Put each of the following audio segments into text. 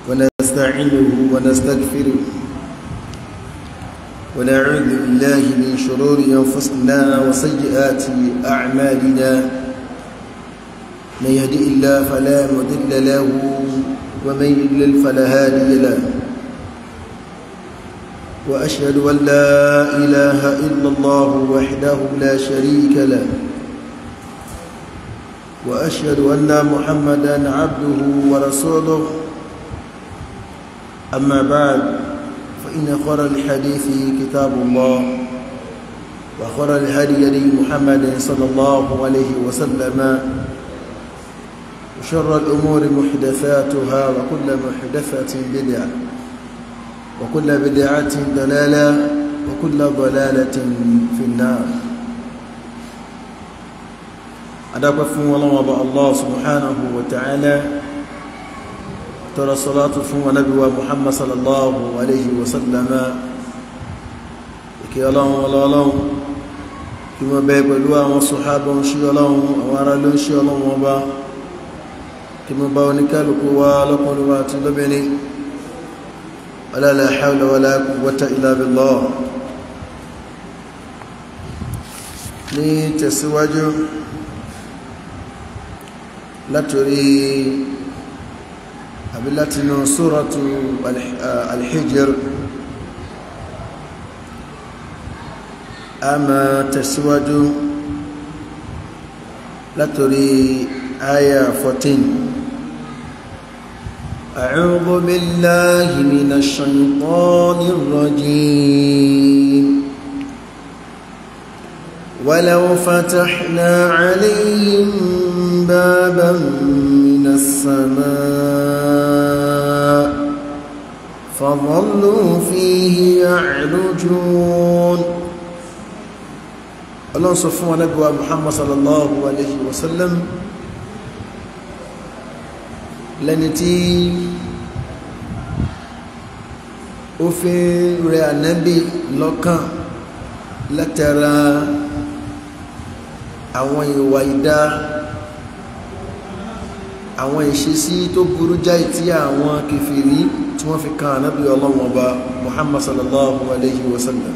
ونستعينه ونستغفره ونعوذ بالله من شرور أنفسنا وسيئات أعمالنا من يهدئ الله فلا مضل له ومن يضلل فلا هادي له وأشهد أن لا إله إلا الله وحده لا شريك له وأشهد أن محمدا عبده ورسوله أما بعد فإن خير الحديث كتاب الله وخير الهدي هدي محمد صلى الله عليه وسلم وشر الأمور محدثاتها وكل محدثة بدعة وكل بدعة ضلالة وكل ضلالة في النار أدعوك فون الله الله سبحانه وتعالى ترى الصلاة فون نبي محمد صلى الله عليه وسلم kí ọlọ́run ọlọ́run kí wọ́n bẹ pẹ̀lú àwọn sọ̀hábọ̀ ń ṣí ọlọ́run àwọn ará ló ń ṣí ọlọ́run ọba kí wọ́n bá oníkálukú wá lọ́kùnrin wa àti lóbìnrin ولا لا حول ولا قوة إلا بالله ní tẹ̀síwájú látorí àbí látinú suratu al-Hijr a máa tẹ̀síwájú látorí aya 14 أعوذ بالله من الشيطان الرجيم ولو فتحنا عليهم بابا من السماء فظلوا فيه يعرجون الله سبحانه وتعالى محمد صلى الله عليه وسلم lẹ́ni tí ó fi rẹ ànábì lọ́kàn látara àwọn ìwà ìdá àwọn ìṣesí tó burú jáì tí àwọn kèfèrí tí wọ́n fi kan ànábì ọlọ́wọ́n ọba Muhammad sallallahu alayhi wa sallam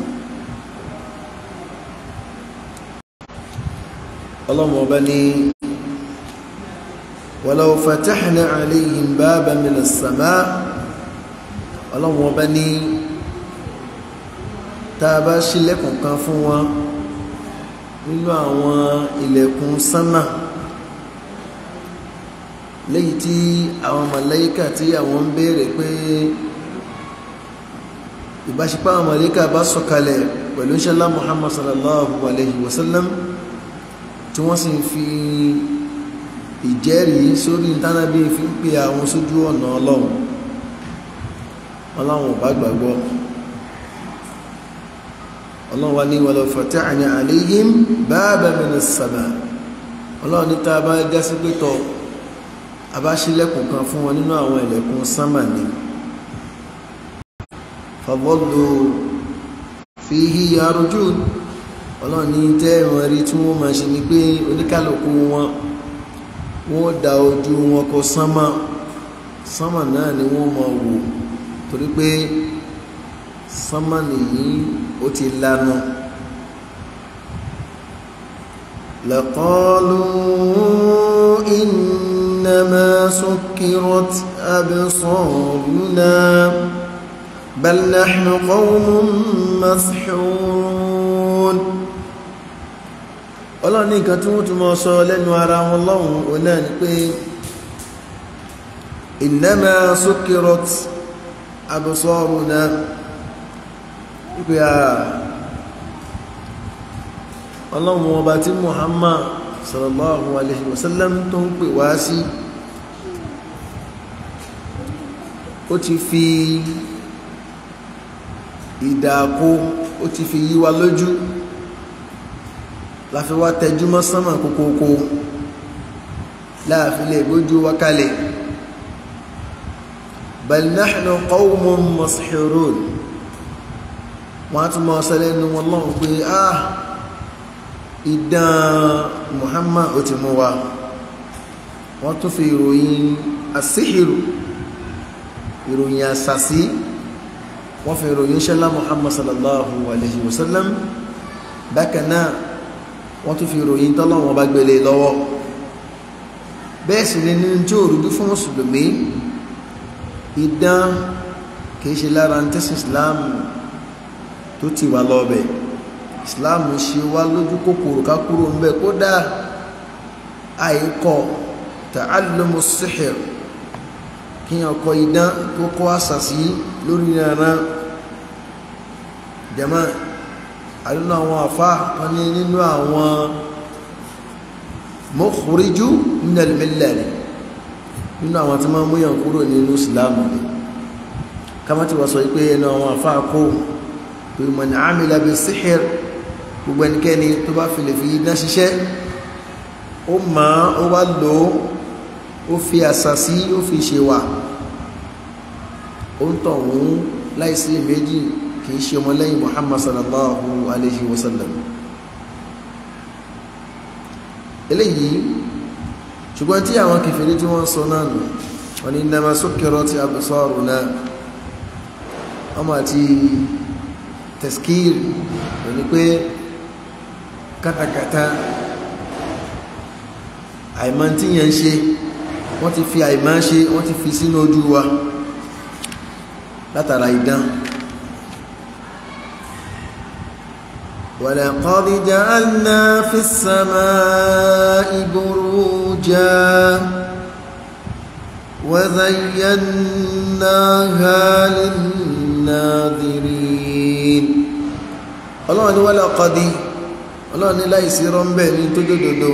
ọlọ́wọ́n ọba ní ولو فتحنا عليهم بابا من السماء ọlọ́run ọba ní tá a bá ṣílẹ̀kùn kan fún wọn nínú àwọn ilẹ̀kùn sánmà léyìí tí àwọn màláíkà tí àwọn ń béèrè pé ìbáṣepọ̀ àwọn màláíkà bá sọ̀kalẹ̀ pẹ̀lú ṣẹlá Muhammad sallallahu alayhi wa sallam tí wọ́n sì ń fi ìjẹ́rìí sórí ìtànàbí fi ń pè àwọn sójú ọ̀nà ọlọ́run ọlọ́run bá gbàgbọ́ ọlọ́run wá ní wọlé fatahna alayhim baban minas sama ọlọ́run ní tá a bá gásí pé tọ́ a bá ṣílẹ̀kùn kan fún wọn nínú àwọn ilẹ̀kùn sánmà ni fadallu fihi yarjun ọlọ́run ní tẹ́ ìwọ̀n rí tí wọ́n máa ṣe ni pé oníkálukú wọn wọ́n da ojú wọn kọ sánmà sánmà náà ni wọ́n máa wò torí pé sánmà nìyí ó ti lanu لقالوا إنما سكرت أبصارنا بل نحن قوم مسحورون ọlọ́run ní nǹkan tí wọ́n tún mọ́ sọ lẹ́nu ara wọn lọ́hùn ò náà ni pé innama sukkirat absaruna wípé à ọlọ́run ọba tí Muhammad sallallahu alaihi wasallam tó ń pè wá sí ó ti fi ìdàkó ó ti fi yí wa lójú láfi wá tẹjúmọ́ sánmà kókókó láàfin lè gbójú wa kalẹ̀ bal nahnu qawmun masihirun wọ́n á tún mọ́ sẹ́lẹ̀nu wọn lọ́wọ́ pé ah ìdán Muhammad ó ti mú wa wọ́n tún fi ìròyìn àsíhìrù ìròyìn àsàsí wọ́n fi ìròyìn ṣẹlá muhammad sallallahu alayhi wa sallam bákan náà wọ́n tún fi ìròyìn tọ́lọ́wọ́n bá gbélé lọ́wọ́ bẹ́ẹ̀ sì ni nínú tí ó rújú fún mùsùlùmí idán kìí ṣe lára ń tẹ́sí islam tó ti wà lọ́bẹ̀ islam ṣe wá lójú kòkòrò ká kúrò ń bẹ kódà àìkọ ta'allumu sihir kíyàn kọ idán tó kọ́ àṣàṣì lórí ìrànà jama àdúnà àwọn àfá kan ní nínú àwọn mukhriju minal millah nínú àwọn tí máa múyàn kúrò nínú ìsìláàmù ni kama ti wà sọ pé ẹnu àwọn àfá kó pé man amila bi sihir gbogbo ẹnikẹ́ni tó bá fi lè fi idán ṣiṣẹ́ ó máa ó wá lò ó fi àṣàṣì ó fi ṣe wà ó ń tọ̀ wọ́n láìsí méjì kìí ṣe ọmọlẹ́yìn muhammad sallallahu alayhi wa sallam eléyìí ṣùgbọ́n tí àwọn kèfèrí tí wọ́n sọ náà nù wọ́n ní innama sukkirat absaruna ọmọ àti tẹ̀skìr ní pé kátàkátà àìmọ́ tí yẹn ń ṣe wọ́n ti fi àìmọ́ ṣe wọ́n ti fi sínú ojú wa látara idán ولقد جعلنا في السماء بروجا وزيناها للناظرين ọlọ́run ni ولقد ọlọ́run ni láìsí rọ́mbẹ̀ ní tó dòdòdó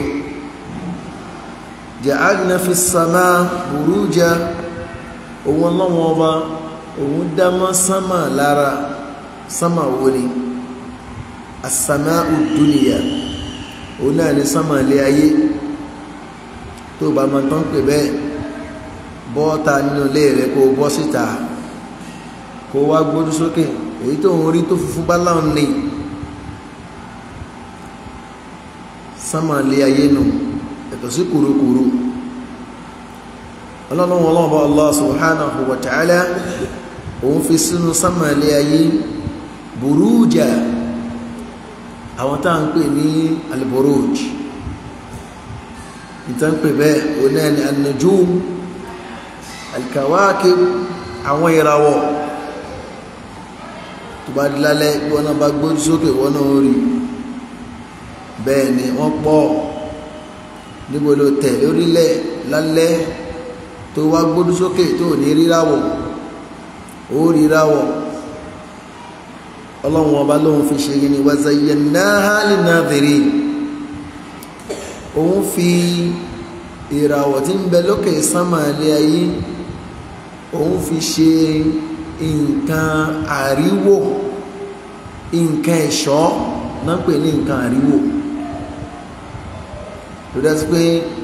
جعلنا في السماء بروجا òun ọlọ́run ọba òun dámọ́ sánmà lára sánmà wọlé asàmà òdúnìyà òun náà ní sánmà ilé ayé tó bá máa tán pè bẹ́ẹ̀ bọ́ọ̀ta nínú ilé rẹ̀ kó bọ́ síta kó wá gbójú sókè èyí tó ń rí tó funfun bá láwọn ní sánmà ilé ayé nù ẹ̀tọ́ sí kùrukùru ọlọ́run ọlọ́run Allah subhanahu wa ta'ala òun fi sínú sánmà ilé ayé burújà àwọn tá à ń pè ní alburuj ìtàn pè bẹ́ẹ̀ òun náà ni an-nujum al-kawakib àwọn ìràwọ̀ tó bá di lálẹ́ bí wọ́n náà bá gbójú sókè wọ́n náà rí bẹ́ẹ̀ ni wọ́n pọ̀ níbo ló tẹ̀ lórílẹ̀ lálẹ́ tó wá gbójú sókè tó ní ríràwọ̀ ó ríràwọ̀ ọlọ́run ọba lóun fi ṣe yìí ni wa zayyanaha linnadhirin òun fi ìràwọ̀ tí ń bẹ lókè sánmà ilé ayé òun fi ṣe nǹkan àríwò nǹkan ẹ̀ṣọ́ náà pè ní nǹkan àríwò tó dá sí pé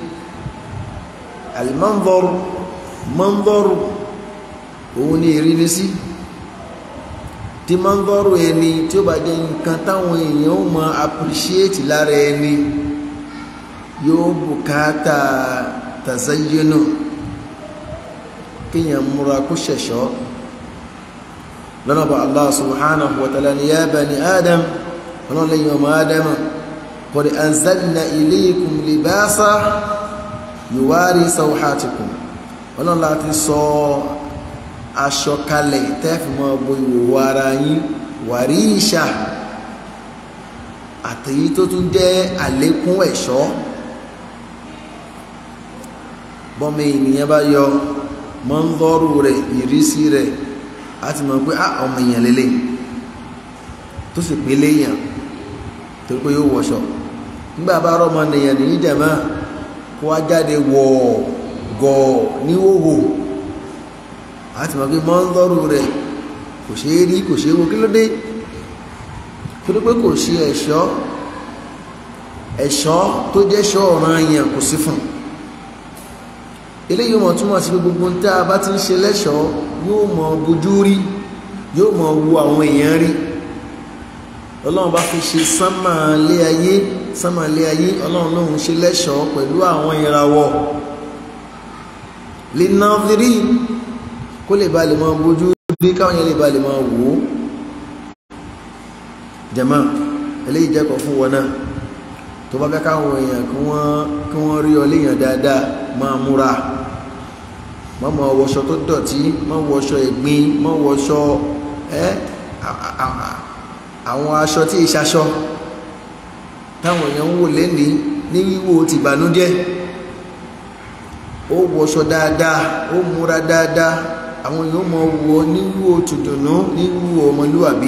al-manzar manzar òun ni ìrírí sí tí manzar ẹni tí ó bá jẹ́ nǹkan táwọn èèyàn ó mọ appreciate lára ẹni yóò bùkátà tazayyunu kíyàn múra kó ṣẹ̀ṣọ́ lọ́nà bá Allah subhanahu wa ta'ala ni ya bani adam ọlọ́run lẹ́yìn ọmọ adam qad anzalna ilaykum libasa yuwari sawhatikum ọlọ́run láti sọ aṣọ kalẹ̀ tẹ́fìmọ́ bo ìwòwò ara yín wàríṣà àtèyí tó tún jẹ́ àlékún ẹ̀ṣọ́ bọ́mọ ènìyàn bá yọ mọ́ńdọ́rù rẹ̀ ìrísí rẹ̀ a ti mọ̀ pé ọmọ èèyàn lélẹ̀ tó sì pé léèyàn tó pé yóò wọṣọ nígbà bá rọ́ ọmọ ènìyàn ní ìjàmá kó wá jáde wọ̀ gọ̀ níwòwò a ti mọ̀ pé mọ́ńdọ́rù rẹ̀ kò ṣeé rí kò ṣeé wo kí ló dé kí ló pé kò ṣe ẹ̀ṣọ́ ẹ̀ṣọ́ tó jẹ́ ṣọ́ ọ̀ràn èèyàn kò sí fún un eléyìí mọ̀ túnmọ̀ sí pé gbogbo ń tá a bá ti ń ṣe lẹ́ṣọ̀ọ́ yóò mọ̀ bójú rí yóò mọ̀ wu àwọn èèyàn rí ọlọ́run bá fi ṣe sánmàlé ayé sánmàlé ayé ọlọ́run lóhun ṣe lẹ́ṣọ̀ọ́ pẹ̀lú àwọn ìràwọ̀ lè nàvírí kó lè ba lè máa bójú rí káwọn yẹn lè ba lè máa wò ó jẹ̀mọ́ eléyìí jẹ́kọ̀ fún wọn náà tó bá fẹ́ káwọn èèyàn kí wọ́n kí wọ́n rí ọ léèyàn dáadáa máa múra má mọ wọṣọ tó dọ̀tí má wọṣọ ẹ̀gbin má wọṣọ ẹ́ àwọn aṣọ tí ìṣaṣọ táwọn èèyàn ń wò lẹ́ni ní wíwò tìbànújẹ́ ó wọṣọ dáadáa ó múra dáadáa àwọn èèyàn mọ wọ ní wíwò tùdùnú ní wíwò ọmọlúwàbí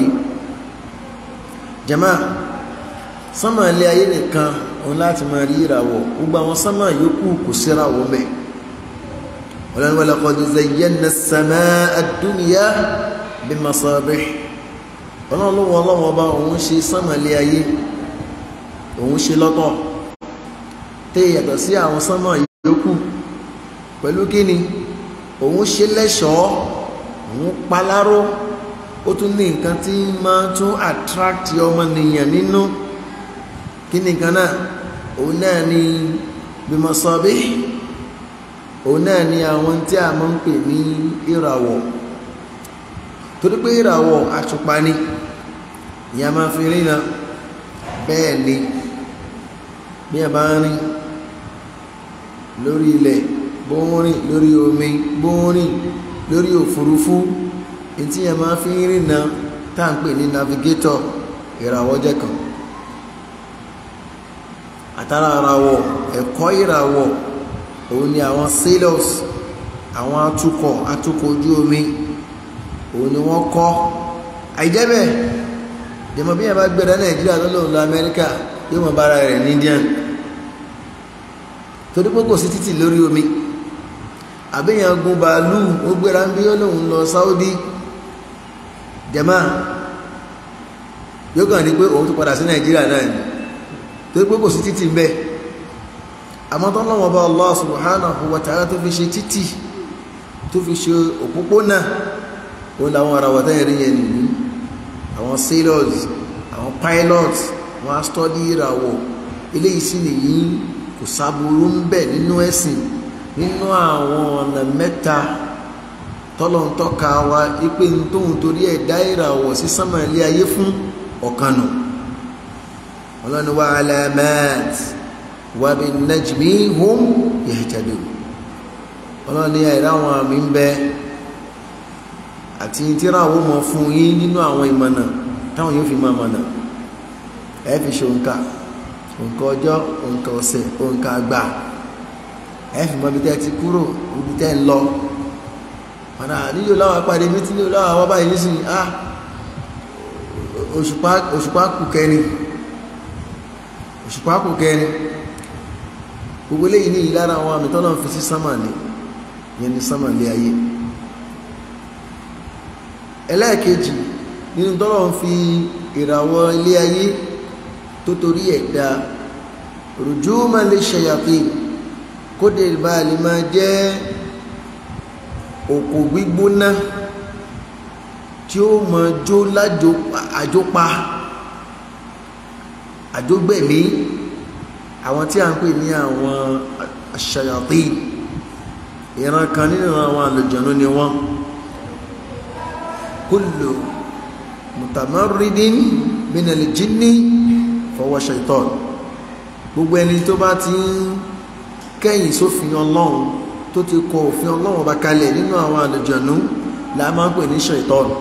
jama sánmà ilé ayé nìkan òun láti máa rí ìràwọ̀ gbogbo àwọn sánmà yòókù kò síráwọ̀ mẹ́ ọlọ́run wa laqad zayyana as-samaa ad-dunya bimasabih ọlọ́run lọ́wọ́ ọlọ́wọ́ ọba òun ṣe sánmà ilé ayé òun ṣe lọ́tọ̀ tẹ́ yàtọ̀ sí àwọn sánmà yòókù pẹ̀lú kíni òun ṣe lẹ́ṣọ̀ọ́ òun paláró ó tún ní nǹkan tí máa tún attract ọmọnìyàn nínú kí ni nǹkan náà òun náà ni bimasọ́bí òun náà ni àwọn tí a máa ń pè ní ìràwọ̀ torí pé ìràwọ̀ àtùpà ni ìyá máa fi ríran bẹ́ẹ̀ ni bí a bá ń rìn lórí ilẹ̀ bó ń rìn lórí omi bó ń rìn lórí òfurufú tí yẹn máa fi ń rìnà tá à ń pè ní navigator ìràwọ̀ jẹ́ kan àtàrà ìràwọ̀ ẹ̀kọ́ ìràwọ̀ òun ni àwọn sailors àwọn atukọ̀ atukọ̀ ojú omi òun ni wọ́n kọ́ àìjẹ́bẹ̀ jẹ́mọ̀ bí yẹn bá gbẹ̀rẹ̀ nàìjíríà tó lòun lọ amẹ́ríkà yóò mọ̀ bára rẹ̀ ní indian torí pé kò sí títì lórí omi àbíyàn gun bàálù ó gbéra ń bí ó lòun lọ saudi jẹ́mà yóò kàn ní pé òun tó padà sí nàìjíríà náà ni torí pé kò sí títì mbẹ àmọ́ tó lọ́wọ́ bá Allah subhanahu wa ta'ala tó fi ṣe títì tó fi ṣe òpópónà ó làwọn ará wọ́tá ẹ̀rí yẹn nìyí àwọn sailors àwọn pilots wọ́n á stọ́dí ìràwọ̀ eléyìí sì nìyí kò sábúrú ń bẹ nínú ẹ̀sìn nínú àwọn ọ̀nà mẹ́ta tọ́lọ́n tọ́ka wa ipe tóun torí ẹ̀ dá ìràwọ̀ sí sánmà ilé ayé fún ọ̀kanù ọlọ́ni wa alamat wa bin najmi hum yahtadun ọlọ́ni ẹ̀rọ àwọn àmì ń bẹ àti tíráwó mọ̀ fún yín nínú àwọn ìmọ̀nà táwọn yóò fi máa mọ̀nà ẹ fi ṣe òǹkà òǹkà ọjọ́ òǹkà ọ̀sẹ̀ òǹkà àgbà ẹ fi mọ ibi tẹ́ ti kúrò ibi tẹ́ ń lọ padà nílò láwọn apàdé mi tí nílò láwọn àwọn báyìí nísìnyí á òṣùpá òṣùpá kù kẹrin òṣùpá kù kẹrin gbogbo eléyìí ní ìlara àwọn àmì tọ́lọ́ fi sí sánmà ní yẹn ní sánmà lé ayé ẹlẹ́ẹ̀kejì nínú tọ́lọ́ fi ìràwọ̀ ilé ayé tó torí ẹ̀dá rùjúmọ̀ lè ṣẹ̀yàpé kódé ìbáàlì máa jẹ́ òkò gbígbóná tí ó mọ jó lájò àjópa àjógbẹ̀mí àwọn tí a ń pè ní àwọn ṣayàtì ìran kan nínú àwọn àlùjọ̀nú ni wọ́n kullu mutamarridin minal jinni fahuwa shaitan gbogbo ẹni tó bá ti ń kẹ́yìn sófin ọlọ́run tó ti kọ òfin ọlọ́run ọba kalẹ̀ nínú àwọn àlùjọ̀nú la máa ń pè ní ṣètọ́nù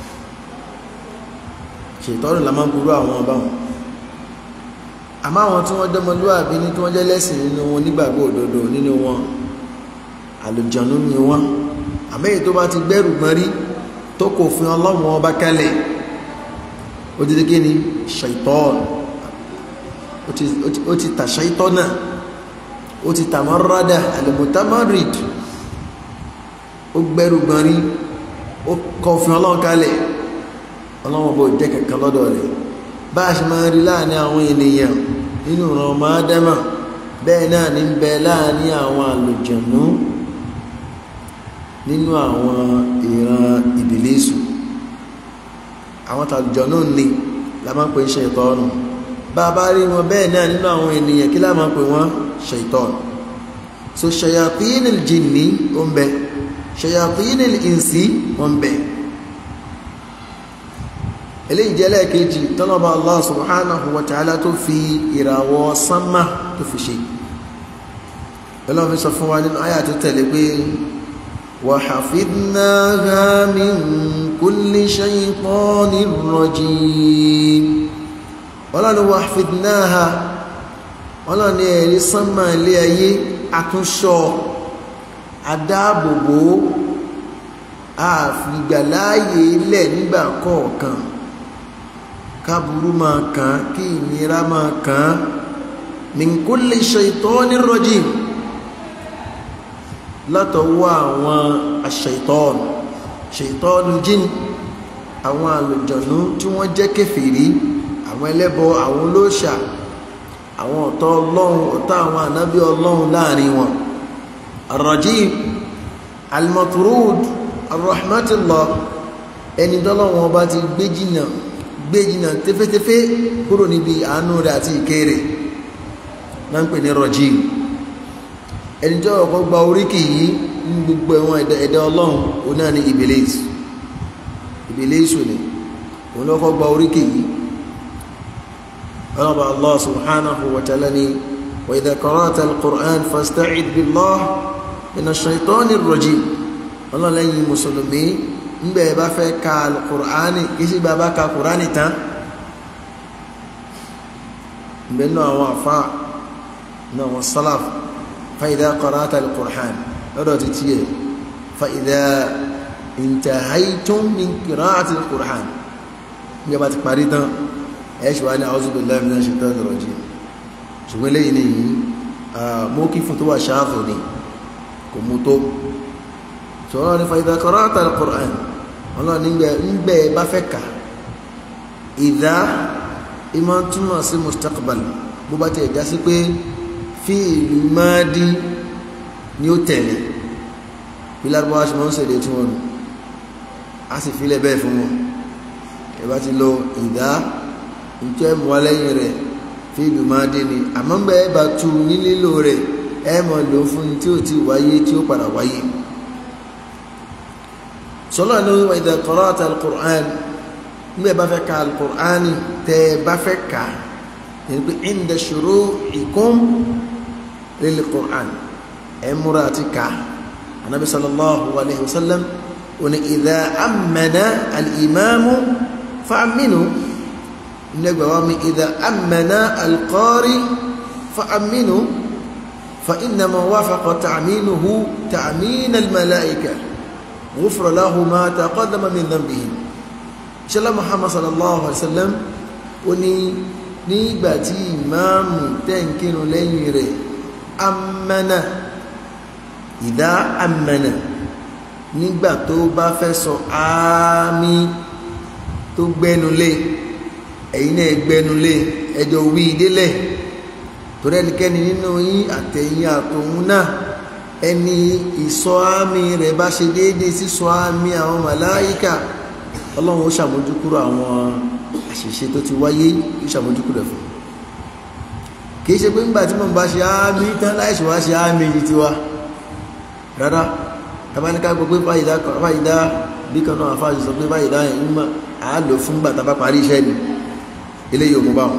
ṣètọ́nù la máa ń burú àwọn ọba wọn àmọ́ àwọn tí wọ́n dẹ́mọlúwàbí ní tí wọ́n jẹ́ lẹ́sìn nínú wọn nígbàgbọ́ òdodo nínú wọn àlùjọ̀nú ni wọ́n àmọ́ èyí tó bá ti gbẹ́rù gbọ́n rí tó kọ òfin ọlọ́run ọba kalẹ̀ ó ti di kí ni ṣètọ́nù ó ti tà ṣètọ́nà ó ti tàmọ́rọ́dà àlùmọ́tàmọ́rìd ó gbẹ́rù gbọ́n rí ó kọfin ọlọ́run kalẹ̀ ọlọ́run bó jẹ́ kẹ̀kẹ́ lọ́dọ̀ rẹ̀ bá a ṣe máa rí láàrin àwọn ènìyàn nínú ìran ọmọ ádámà bẹ́ẹ̀ náà ní bẹ láàrin àwọn àlùjànnú nínú àwọn ìran ìbílísù àwọn tàlùjànnú ní la máa ń pè ṣe ìtọ́nù bá a bá rí wọn bẹ́ẹ̀ náà nínú àwọn ènìyàn kí la máa pè wọ́n ṣaitan so shayatin aljinni ó ń bẹ shayatinil insi wọn bẹ̀ eléyìí jẹ́ lẹ́ẹ̀kejì tọ́lọ́bà Allah subhanahu wa ta'ala tó fi ìràwọ̀ sánmà tó fi ṣe ọlọ́run sọ fún wa nínú àyà tó tẹ̀lé pé wa hafidnaha min kulli shaytanir rajim ọlọ́run wa hafidnaha ọlọ́run ní ẹ̀rí sánmà ilé ayé àtúnṣọ adáàbòbò àfìgbàláàyè ilẹ̀ nígbà kọ̀ọ̀kan káburú máa kàn kí ìnira máa kàn min kulli shaytanir rajim látọwọ́ àwọn aṣ-ṣaitan ṣaitanul jinn àwọn àlùjọ̀nú tí wọ́n jẹ́ kèfèrí àwọn ẹlẹ́bọ àwọn olóòṣà àwọn ọ̀tá ọlọ́run ọ̀tá àwọn ànábí ọlọ́run láàrin wọn arrajim almatrud arrahmatillah ẹni dọ́lọ́wọ́n bá ti gbé jìnà gbé jìnà tẹ́fẹ́tẹ́fẹ́ kúrò níbi àánú rẹ̀ àti ìkẹ́ rẹ̀ náà ń pè ní rajim ẹni jọ́ ọ̀kọ́ gba oríkì yìí ní gbogbo ẹ̀wọ̀n ẹ̀dá ọlọ́run òun náà ni ibilis ibilis ni òun lọ́kọ́ gba oríkì yìí ọlọ́ba allah subhanahu wa ta'ala ni wa idha qara'ta al-qur'an fasta'id billah minash shaitani rajim ọlọ́lẹ́yìn mùsùlùmí ńgbẹ́ bá fẹ́ ka al-qur'ani kì í sì bá bá ka qur'ani tán ńbẹ́ náà àwọn afa náà wọn salaf fa idha qara'ta al-qur'an lọ́dọ̀ ti tiẹ̀ fa idha intahaytum min qira'ati al-qur'an ńgbẹ́ bá ti parí tán ẹ̀ṣù wá ní a'udhu billahi minash shaitanir rajim ṣùgbọ́n lẹ́yìn ní yìí mọ́kí fún tó wà ṣáàfù ní kò mú tó ṣọ́rọ̀ ní fa idha qara'ta al-Qur'an ọlọ́ nígbẹ̀ bá fẹ́ kà idha ìmọ̀ túnmọ̀ sí mustaqbal bó bá tẹ̀ já sí pé fi'lu madi ni ó tẹ̀lé bí lárúbáwá ṣe mọ́ ń ṣèlè tí wọ́n nù á sì filẹ̀ bẹ́ẹ̀ fún wọn ẹ bá ti lo idha ntẹ́ mọ́lẹ́yìn rẹ̀ fíìlù máa dé ni àmọ́ ń bẹ́ ẹ bá tu ní lílo rẹ̀ ẹ mọ̀ lò fún tí ó ti wáyé tí ó padà wáyé. sọlá ní wa idha qara'ta al-Qur'an ń bẹ́ bá fẹ́ ka al-Qur'an tẹ́ ẹ bá fẹ́ ka yẹn pé inda shuru'ikum lil-Qur'an ẹ múra àti ka anabi sallallahu alayhi wa sallam òní idha ammana al-imamu fa'aminu nígbà wá mi ìdá amẹ́nà alqari fa aminu fa innama wafaqa ta'minuhu ta'min almalaika ghufira lahu ma taqaddama min dhanbihi ṣẹlá muhammad sallallahu alaihi wasallam ó ní nígbà tí ìmáàmù tẹ́ǹkinu lẹ́yìn rẹ̀ amẹ́nà ìdá amẹ́nà nígbà tó bá fẹ́ sọ àmì tó gbẹ́nu lé ẹ̀yin náà gbẹnulé ẹjọ́ wí délẹ̀ torí ẹnikẹ́ni nínú yín àtẹ̀yìn àtòun náà ẹni ìsọ àmì rẹ̀ bá ṣe déédéé sísọ àmì àwọn màláyíkà ọlọ́run ó ṣàmójúkúrò àwọn àṣìṣe tó ti wáyé ó ṣàmójúkúrò ẹ̀ fún kì í ṣe pé nígbà tí mo bá ṣe àmì tán láìsí wá ṣe àmì yìí tiwa rárá tabaníká gbọ́ pé fàyídá fàyídá bí kan náà àfáàṣì sọ pé fàyídá yẹn ń mọ̀ àá lò fún gbà tá a bá parí iṣẹ́ ni eléyìí ò mú bá wọn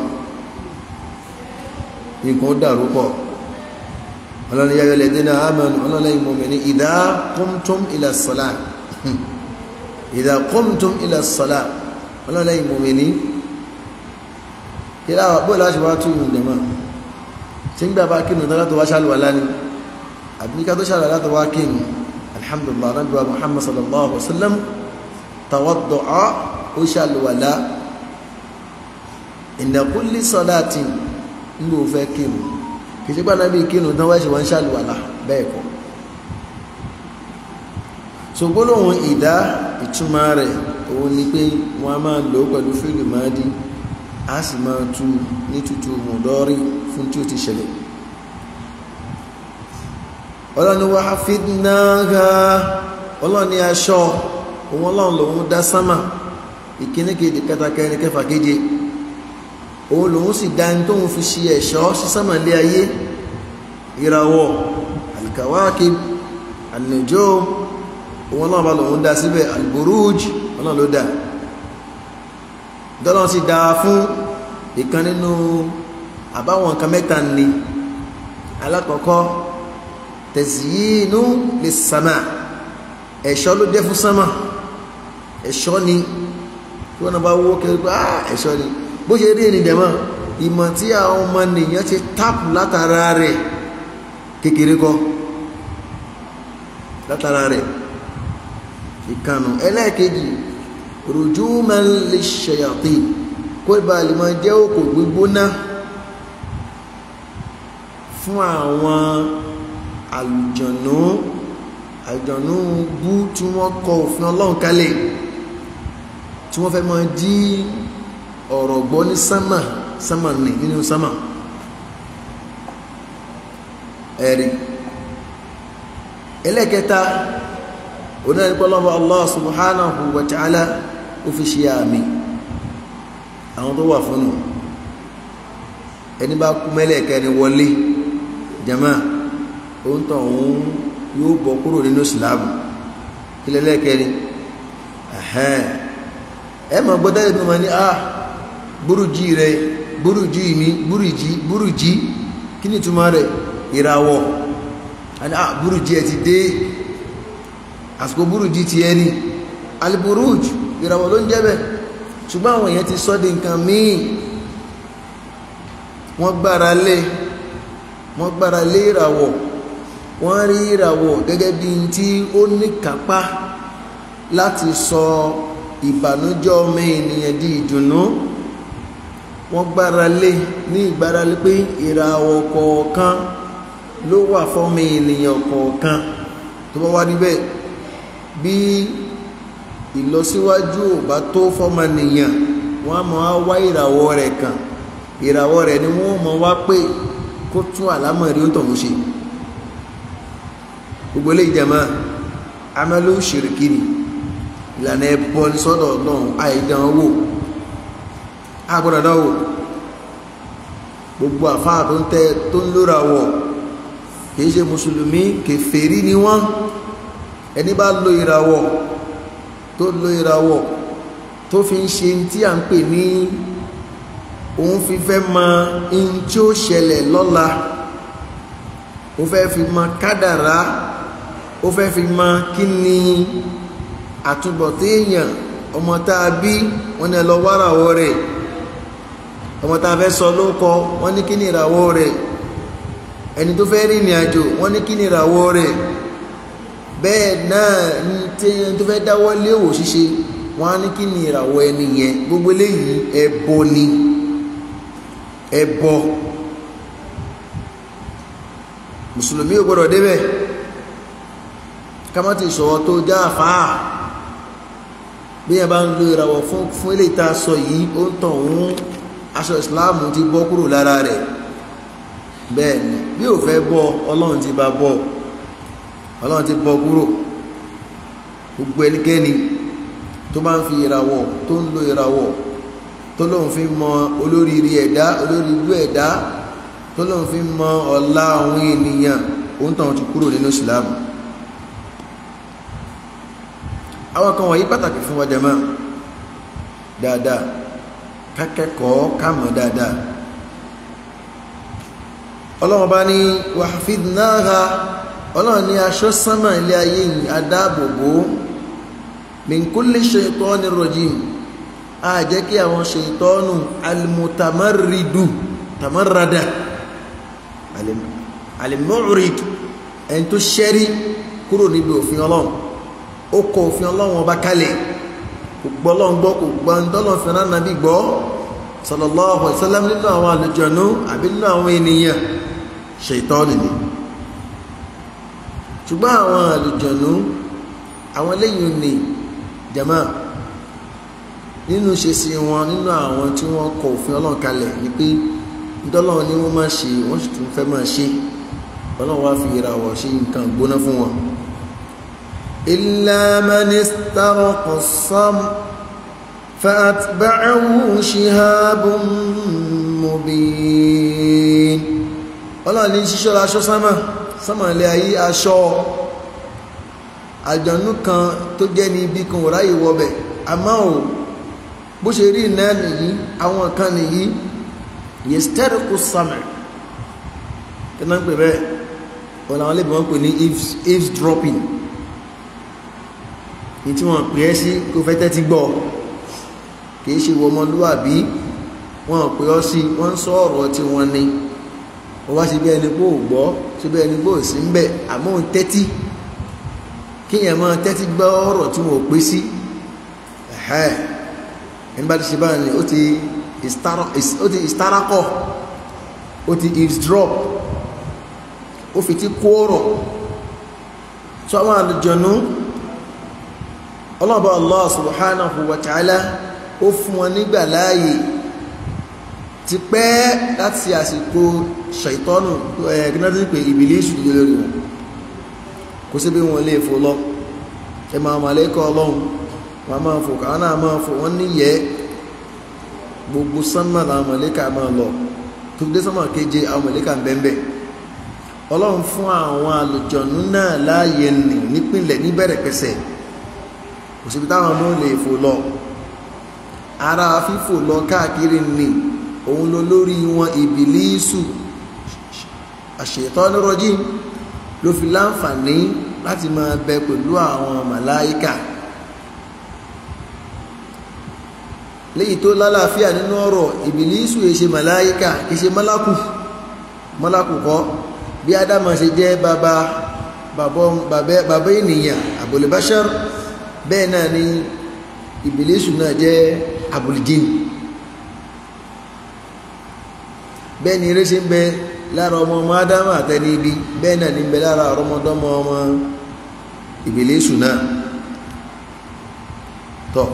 nǹkan ó dàrú pọ̀ ọlọ́ni yáyọ lẹ́dẹ́ náà amanu ọlọ́lẹ́yìn mọ̀mìnì idha qumtum ila salat idha qumtum ila salat ọlọ́lẹ́yìn mọ̀mìnì kí láwà bó láti wá tún ìrìn dẹ̀mọ́ tí ń gbà bá kínú tó látọ̀ wá ṣàlùwà láni àbí ká tó ṣàlùwà látọ̀ wá kínú alhamdulillah nabi wa muhammad sallallahu alaihi wa sallam tawadda'a ó ṣàlùwà lá inda kulli salatin ń gbò fẹ́ kínú kìí ṣe gbàdá bíi kínú tán wáṣẹ wọn ṣàlùwàlà bẹ́ẹ̀ kọ́ ṣògbólóhùn ìdá ìtumọ̀ rẹ̀ òun ni pé wọ́n a máa lò ó pẹ̀lú fíìlì máàdí a sì máa tu ní tutù mọ̀dọ́rí fún tí ó ti ṣẹlẹ̀ ọlọ́ni wa hafidnaha ọlọ́ni aṣọ òun ọlọ́run lòun dá sámà ìkíní kejì kẹta kẹrin kẹfà keje òun lòun sì dá ní tóun fi ṣe ẹ̀ṣọ́ sí sámàlé ayé ìràwọ̀ alkawakib an-nujum òun náà bá lòun dá síbẹ̀ alburuj òun náà ló dá dọ́lọ́n sì dá fún ìkan nínú àbáwọn nǹkan mẹ́ta ni alákọ̀ọ́kọ́ tẹ̀síyínú lè sàmà ẹ̀ṣọ́ ló jẹ́ fún sánmà ẹ̀ṣọ́ ni tí wọ́n náà bá wó kẹrì pé ah ẹ̀ṣọ́ ni bó ṣe rí ènìyàn mọ́ ìmọ̀ tí àwọn ọmọ nìyàn ti tápù látara rẹ̀ kékeré kọ́ látara rẹ̀ ìkànnù ẹlẹ́ẹ̀kejì rujuman lish-shayatin kó ibà lè máa jẹ́ òkò gbígbóná fún àwọn àlùjọ̀nú àlùjọ̀nú bú tí wọ́n kọ òfin ọlọ́run kalẹ̀ tí wọ́n fẹ́ máa dí ọ̀rọ̀ gbọ́ ní sánmà sánmà ní nínú sánmà ẹ̀rí ẹlẹ́kẹta onárípọ́lọ́wọ́ Allah subhanahu wa ta'ala ó fi ṣe àmì àwọn tó wà fúnnù ẹni bá kú mẹ́lẹ̀kẹ́ni wọlé jama òun tàn òun yóò bọ́ kúrò nínú ìsìláàmù kílẹ̀ lẹ́kẹ́ni ẹ mọ̀ gbọ́dọ̀ ẹ̀dùn mọ̀ ní ah búrújì rẹ búrújì mi búrújì búrújì kí ni túmọ̀ rẹ̀ ìràwọ̀ àni ah búrújì ẹ ti dé àsìkò búrújì ti ẹ ní aliburuj ìràwọ̀ ló ń jẹ́ bẹ́ẹ̀ ṣùgbọ́n àwọn èèyàn ti sọ́ di nǹkan míì wọ́n gbára lé wọ́n gbára lé ìràwọ̀ wọ́n rí ìràwọ̀ gẹ́gẹ́ bí n tí ó ní kápá láti sọ ìbànújẹ́ ọmọ ènìyàn di ìdùnnú wọ́n gbára lé ní ìgbára lé pé ìràwọ̀ kọ̀ọ̀kan ló wà fọ́mọ ènìyàn kọ̀ọ̀kan tó bá wá níbẹ̀ bí ìlọsíwájú ò bá tó fọ́mọ nìyàn wọ́n á máa wá ìràwọ̀ rẹ̀ kàn ìràwọ̀ rẹ̀ ni wọ́n mọ̀ wá pé kó tún àlámọ̀rí ó tọ̀hún ṣe gbogbo ilé ìjẹmọ́ amẹ́lú ṣìrìkìrì ìlànà ẹbọ ní sọ́dọ̀ ọlọ́run àìdán wò agbọ́dọ̀ dán wò gbogbo àfáà tó ń tẹ tó ń lóra wọ̀ kìí ṣe mùsùlùmí kèfèrí ni wọ́n ẹni bá lo ìràwọ̀ tó lo ìràwọ̀ tó fi ń ṣe tí à ń pè ní òun fi fẹ́ mọ in tí ó ṣẹlẹ̀ lọ́la ó fẹ́ fi mọ kádàrá ó fẹ́ fi mọ kí ni àtúbọ̀tán èèyàn ọmọ tá a bí wọ́n ní ẹ lọ wáràwọ̀ rẹ̀ ọmọ tá a fẹ́ sọ ló kọ wọ́n ní kí ni ìràwọ̀ rẹ̀ ẹni tó fẹ́ rí ìrìn àjò wọ́n ní kí ni ìràwọ̀ rẹ̀ bẹ́ẹ̀ náà ní tí ẹni tó fẹ́ dáwọ́ lé òwò ṣíṣe wọ́n á ní kí ni ìràwọ̀ ẹni yẹn gbogbo eléyìí ẹbọ ni ẹbọ mùsùlùmí ò gbọdọ̀ débẹ̀ kámátì ìṣọ̀wọ́ tó já àfáà bí ẹ bá ń lo ìràwọ̀ fún fún ilé ìta sọ yìí ó ń tàn òun aṣọ ìsìláàmù ti bọ́ kúrò lára rẹ̀ bẹ́ẹ̀ ni bí ò fẹ́ bọ́ ọlọ́run ti bá bọ́ ọlọ́run ti bọ́ kúrò gbogbo ẹnikẹ́ni tó bá ń fi ìràwọ̀ tó ń lo ìràwọ̀ tó lóun fi mọ olóríire ẹ̀dá olóríire ẹ̀dá tó lóun fi mọ ọ̀la àwọn ènìyàn ó ń tàn ti kúrò nínú ìsìláàmù àwọn kan wọ̀nyí pàtàkì fún wa jàmá dáadáa kákẹ́kọ̀ọ́ kámọ̀ dáadáa ọlọ́run bá ní wahfidnaha ọlọ́run ní aṣọ sánmà ilé ayé yìí adáàbòbò min kulli shaytanir rajim a jẹ́ kí àwọn ṣètọ́nù almutamarridu tamarrada alimmu'rid ẹni tó ṣẹ́rí kúrò níbi òfin ọlọ́run ó kọ òfin ọlọ́run ọba kalẹ̀ kò gbọ́ ọlọ́run gbọ́ kò gbọ́ ń tọ́lọ̀ fi rán nàbí gbọ́ sallallahu alaihi wasallam nínú àwọn àlùjọ̀nú àbí nínú àwọn ènìyàn ṣètọ́nù ni ṣùgbọ́n àwọn àlùjọ̀nú àwọn lẹ́yìn ní jama nínú ṣe sí wọn nínú àwọn tí wọ́n kọ òfin ọlọ́run kalẹ̀ ni pé ntọ́lọ́run ni wọ́n máa ṣe wọ́n sì tún fẹ́ máa ṣe ọlọ́run wá fi ìràwọ̀ ṣe nǹkan gbóná fún wọn إلا من استرق الصم فأتبعه شهاب مبين ọlọ́run ní ṣíṣọ́ aṣọ sánmà sánmà ilé ayé aṣọ àjọ̀nú kan tó jẹ́ ní ibi kan ò ráyè wọbẹ̀ àmọ́ ò bó ṣe rí náà nìyí àwọn kan nìyí yestẹ́rìkù summer kí náà ń pè bẹ́ẹ̀ wọn làwọn lè bí wọ́n pè ní eavesdropping ní tí wọ́n pè é sí kó fẹ́ tẹ́tí gbọ́ kìí ṣe wọ ọmọlúwàbí wọ́n pè ọ́ sí wọ́n ń sọ ọ̀rọ̀ tí wọ́n ní wọ́n wá sí bí ẹni pé ò gbọ́ sí bí ẹni pé ò sí ń bẹ̀ àmọ́ òun tẹ́tí kíyàn máa tẹ́tí gbọ́ ọ̀rọ̀ tí wọ́n pè sí ẹni bá ti ṣe báyìí ó ti ìstarakọ̀ ó ti eavesdrop ó fi ti kó ọ̀rọ̀ tó àwọn àlùjọ̀nú ọlọ́ọ̀bá Allah subhanahu wa ta'ala ó fún wọn nígbà láàyè ti pẹ́ láti àsìkò ṣàìtọ́nù ẹ̀gbẹ́nàtí pé ìbílísù lè lórí wọn kò sí bí wọn lè fò lọ ẹ máa màlẹ́kọ̀ ọlọ́run wọn máa fò káwọn náà máa fò wọ́n níyẹ́ gbogbo sánmà làwọn màlẹ́kà máa lọ tó dé sánmà keje àwọn màlẹ́kà ń bẹ́ẹ̀ ọlọ́run fún àwọn àlùjọ̀nú náà láàyè nì nípìnlẹ̀ níbẹ̀rẹ̀ pẹ̀sẹ̀ kò síbi táwọn ọmọ lè fò lọ ara fífò lọ káàkiri nì òun ló lórí wọn ìbìlísù àṣetọ́nú rọ́jí ló fi láǹfààní láti máa bẹ pẹ̀lú àwọn màláíkà léyìí tó lálàáfíà nínú ọ̀rọ̀ ìbìlísù èṣe màláíkà èṣe málákù málákù kọ́ bí ádámà ṣe jẹ́ bàbá bàbá ènìyàn àbòlébáṣẹ́r bẹ́ẹ̀ náà ni ìbìlísù náà jẹ́ àbòlìjìn bẹ́ẹ̀ ni eré ṣe ń bẹ lára ọmọ ọmọ ádámà àtẹni ibi bẹ́ẹ̀ náà ní ń bẹ lára ọmọdọ́mọ ọmọ ìbìlísù náà tọ́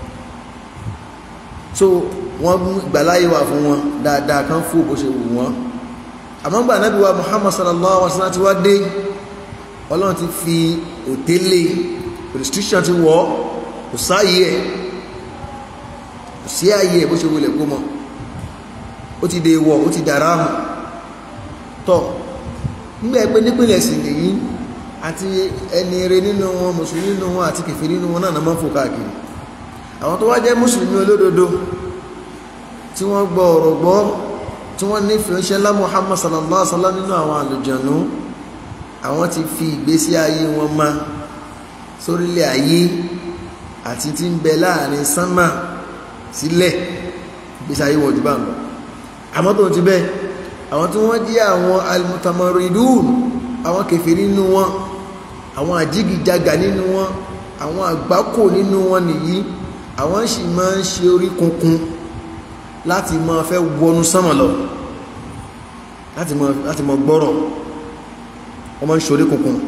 so wọ́n gbàláyé wà fún wọn dáadáa kan fún bó ṣe wù wọ́n àmọ́ gbà nábì wa muhammad sallallahu alaihi wasallam ti wá dé ọlọ́run ti fi òtélé restriction ti wọ́ kò sáàyè ẹ̀ kò sí ààyè ẹ̀ bó ṣe wulẹ̀ kó mọ́ ó ti dé wọ̀ ó ti dára hù tọ́ nígbà pé nípìnlẹ̀ sì nìyí àti ẹni rẹ nínú wọn mùsùlùmí nínú wọn àti kèfèrí nínú wọn náà máa ń fò káàkiri àwọn tó wá jẹ́ mùsùlùmí olódodo tí wọ́n gbọ́ ọ̀rọ̀ gbọ́ tí wọ́n nífẹ̀ẹ́ ṣẹlá muhammad sallallahu alaihi wasallam nínú àwọn àlùjànnú àwọn ti fi ìgbésí ayé wọn ma sórílẹ̀ ayé àti tí ń bẹ láàrin sánmà sílẹ̀ ìgbésí ayé wọn jù bá ń lọ àmọ́ tó ti bẹ́ àwọn tí wọ́n jẹ́ àwọn almutamaridun àwọn kèfèrí nínú wọn àwọn àjígìjàgà nínú wọn àwọn àgbákò nínú wọn nìyí àwọn sì máa ń ṣe orí kunkun láti máa fẹ́ wọnú sánmà lọ láti máa láti máa gbọ́rọ̀ wọ́n máa ń ṣorí kunkun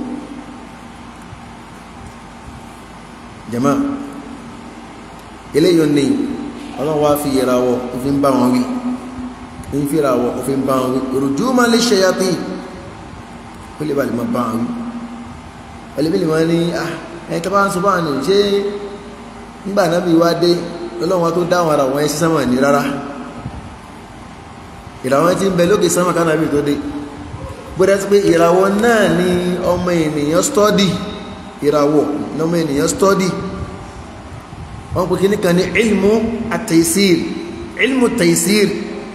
jama eléyìí ní ọlọ́run wá fi ìràwọ̀ òfin bá wọn wí ní fi ìràwọ̀ òfin bá wọn wí òrùjú máa lè ṣẹyàtì ó lè bá lè máa bá wọn wí ẹlẹ́bí lè máa ní ẹ̀yìn tó bá ń sọ bá ní ṣé nígbà náà bí wá dé lọ́lọ́run wá tó dáwọn ara wọn ẹ̀ sí sánmà ní rárá ìràwọ̀ tí ń bẹ lókè sánmà kánàbí tó dé gbọ́dá sí pé ìràwọ̀ náà ni ọmọ ènìyàn stọ́dì ìràwọ̀ ní ọmọ ènìyàn stọ́dì wọ́n pè kíní kan ní ilmu at-taysir ilmu taysir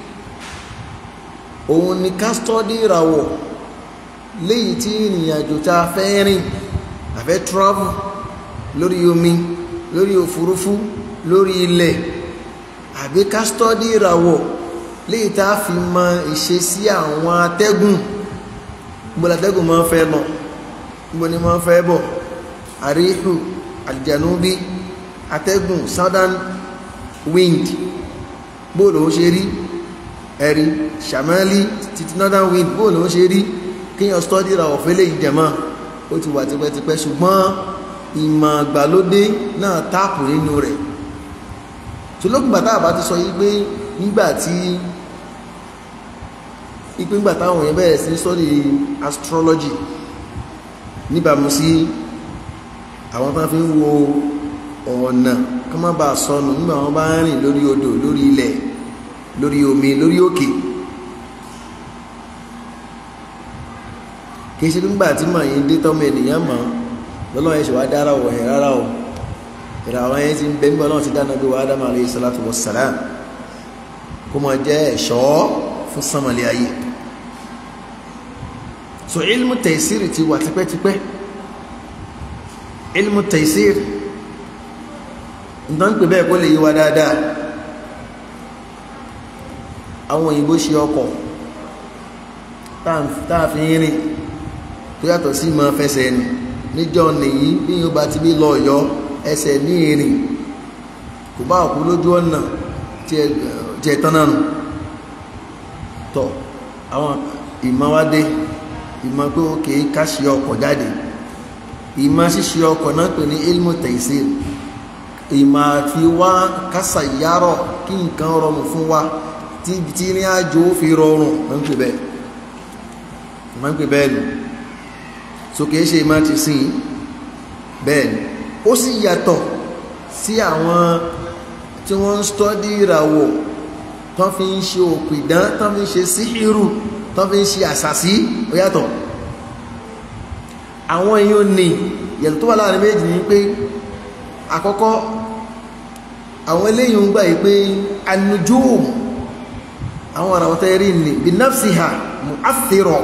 òun ni ká stọ́dì ìràwọ̀ léyìí tí ìrìnàjò tá a fẹ́ rìn àfẹ́ travel lórí omi lórí òfurufú lórí ilẹ̀ àbí ká stọ́dì ìràwọ̀ léyìí tá a fi mọ ìṣesí àwọn atẹ́gùn gbọ́dọ̀ atẹ́gùn máa ń fẹ́ lọ gbọ́dọ̀ ni máa ń fẹ́ bọ̀ àríhù àlìjànúbí atẹ́gùn southern wind bóòlù ó ṣe rí ẹ̀rí shamali títí northern wind bóòlù ó ṣe rí kíyàn stọ́dì ìràwọ̀ fẹ́lẹ̀ ìjẹ̀mọ́ ó ti wà tipẹ́tipẹ́ ṣùgbọ́n ìmọ̀ àgbàlódé náà táàpù nínú rẹ̀ tó lókùnbà tá a bá ti sọ yí pé nígbà tí ipe ńgbà táwọn èèyàn bẹ̀rẹ̀ sí sọ́dí astrology níbàmú sí àwọn tán fi ń wo ọ̀nà kí wọ́n bá sọnù nígbà wọ́n bá ń rìn lórí odò lórí ilẹ̀ lórí omi lórí òkè kì í ṣe nígbà tí màá yín dé tọ́mọ ènìyàn mọ̀ lọ́lọ́run yẹn ṣe wá dára wọ̀ yẹn rárá o ìràwọ̀ yẹn ti ń bẹ nígbà náà ti dáná bí wa Ádámù alayhi salatu wassalam kó máa jẹ́ ẹ̀ṣọ́ fún sánmọ̀lẹ́ ayé so ilmu taysiri ti wà tipẹ́tipẹ́ ilmu taysiri nǹkan pè bẹ́ẹ̀ kó lè yí wa dáadáa àwọn òyìnbó ṣe ọkọ̀ táà fi ń rìn tó yàtọ̀ sí máa fẹsẹ̀ ẹni níjọ́ nìyí bí yóò bá ti bí lọ ọ̀yọ́ ẹsẹ̀ ní ìrìn kò bá òkú lójú ọ̀nà tí ẹ tán náà nù tọ̀ àwọn ìmọ̀wádé ìmọ̀ pé ó kèé ká ṣe ọkọ̀ jáde ìmọ̀ ṣíṣe ọkọ̀ náà pè ní ilmu taysir ìmọ̀ àfi wá kásà yárọ̀ kí nǹkan rọrùn fún wa tí tí ní àjò fi rọrùn wọ́n ń pè bẹ́ẹ̀ wọ́n ń pè bẹ́ẹ̀ lù so kìí ṣe ìmọ̀ ti sìn bẹ́ẹ̀ ni ó sì yàtọ̀ sí àwọn tí wọ́n ń stọ́dí ìràwọ̀ tán fi ń ṣe òpìdán tán fi ń ṣe síhìrù tán fi ń ṣe àṣàṣí ó yàtọ̀ àwọn èèyàn ní yẹ̀tọ̀ tó wà láàrin méjì ní pé àkọ́kọ́ àwọn eléyìí ń gbà yìí pé anujum àwọn ìràwọ̀ tẹ́ rí ní bí nafsiha mu'athira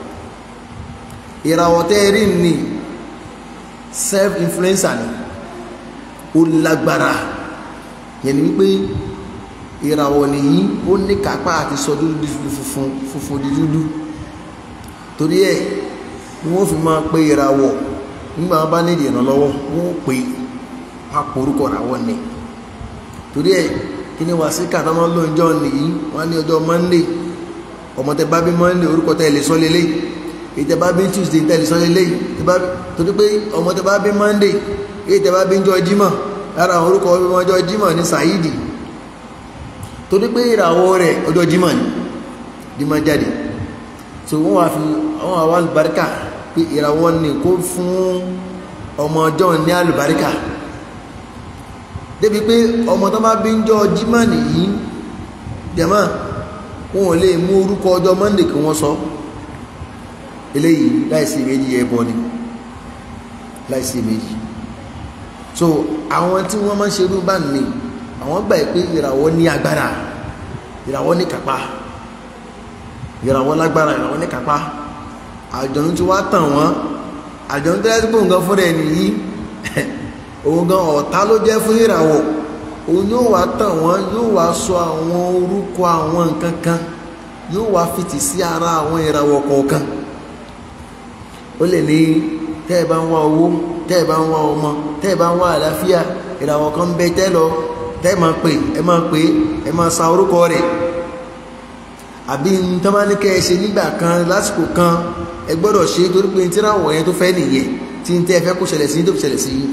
ìràwọ̀ tẹ́ rí ní self influencer ni ó lágbára yẹn ni wípé ìràwọ̀ nìyí ó ní kápá àti sọ dúdú di funfun funfun di dúdú torí ẹ̀ ni wọ́n fi máa pe ìràwọ̀ nígbà wọn bá nídìí ìrànlọ́wọ́ wọ́n ó pe àpòrúkọ ìràwọ̀ ni torí ẹ̀ kí ni wàsíkà tó máa ń lò níjọ́ nìyí wọ́n á ní ọjọ́ monday ọmọ tẹ bá bí monday orúkọ tẹ lè sọ lélẹ̀ èyí tẹ bá bí tuesday tẹ lè sọ lélẹ̀ torí pé ọmọ tẹ bá bí monday èyí tẹ bá bí njọ́ jímọ̀ lára àwọn orúkọ ọjọ́ jímọ̀ ní saidi torí pé ìràwọ̀ rẹ̀ ọjọ́ jímọ̀ ní jímọ̀ jáde so wọ́n wá fi àwọn àwọn alùbáríkà pé ìràwọ̀ ní kó fún ọmọ ọjọ́ ní alùbáríkà débi pé ọmọ tó bá bí ń jọ jímọ̀ nìyí jẹ̀mọ́ wọn ò lè mú orúkọ ọjọ́ monday kí wọ́n sọ eléyìí láìsí méjì ẹbọ ni láìsí méjì so àwọn tí wọ́n máa ń ṣerú bá ní àwọn gbà pé ìràwọ̀ ní agbára ìràwọ̀ ní kápá ìràwọ̀ lágbára ìràwọ̀ ní kápá àjọ̀nù tí wàá tàn wọ́n àjọ̀nù tẹ́lẹ̀ tí kò ń gan fúnra ẹ̀ nìyí òun gan ọ̀tá ló jẹ́ fún ìràwọ̀ òun yóò wá tàn wọ́n yóò wá sọ àwọn orúkọ àwọn nǹkan kan yóò wá fìtì sí ara àwọn ìràwọ̀ kọ̀ọ̀kan ó lè ní tẹ́ ẹ bá ń wá owó tẹ́ ẹ bá ń wá ọmọ tẹ́ ẹ bá ń wá àlàáfíà ìràwọ̀ kan ń bẹ tẹ́ lọ tẹ́ ẹ máa pè ẹ máa pè ẹ máa sa orúkọ rẹ̀ àbí tọ́ bá ní kẹ́ ẹ ṣe nígbà kan lásìkò kan ẹ gbọ́dọ̀ ṣe torí pé ní tíràwọ̀ yẹn tó fẹ́ nìyẹn tí ń tẹ́ ẹ fẹ́ kó ṣẹlẹ̀ sí tó fi ṣẹlẹ̀ sí yìí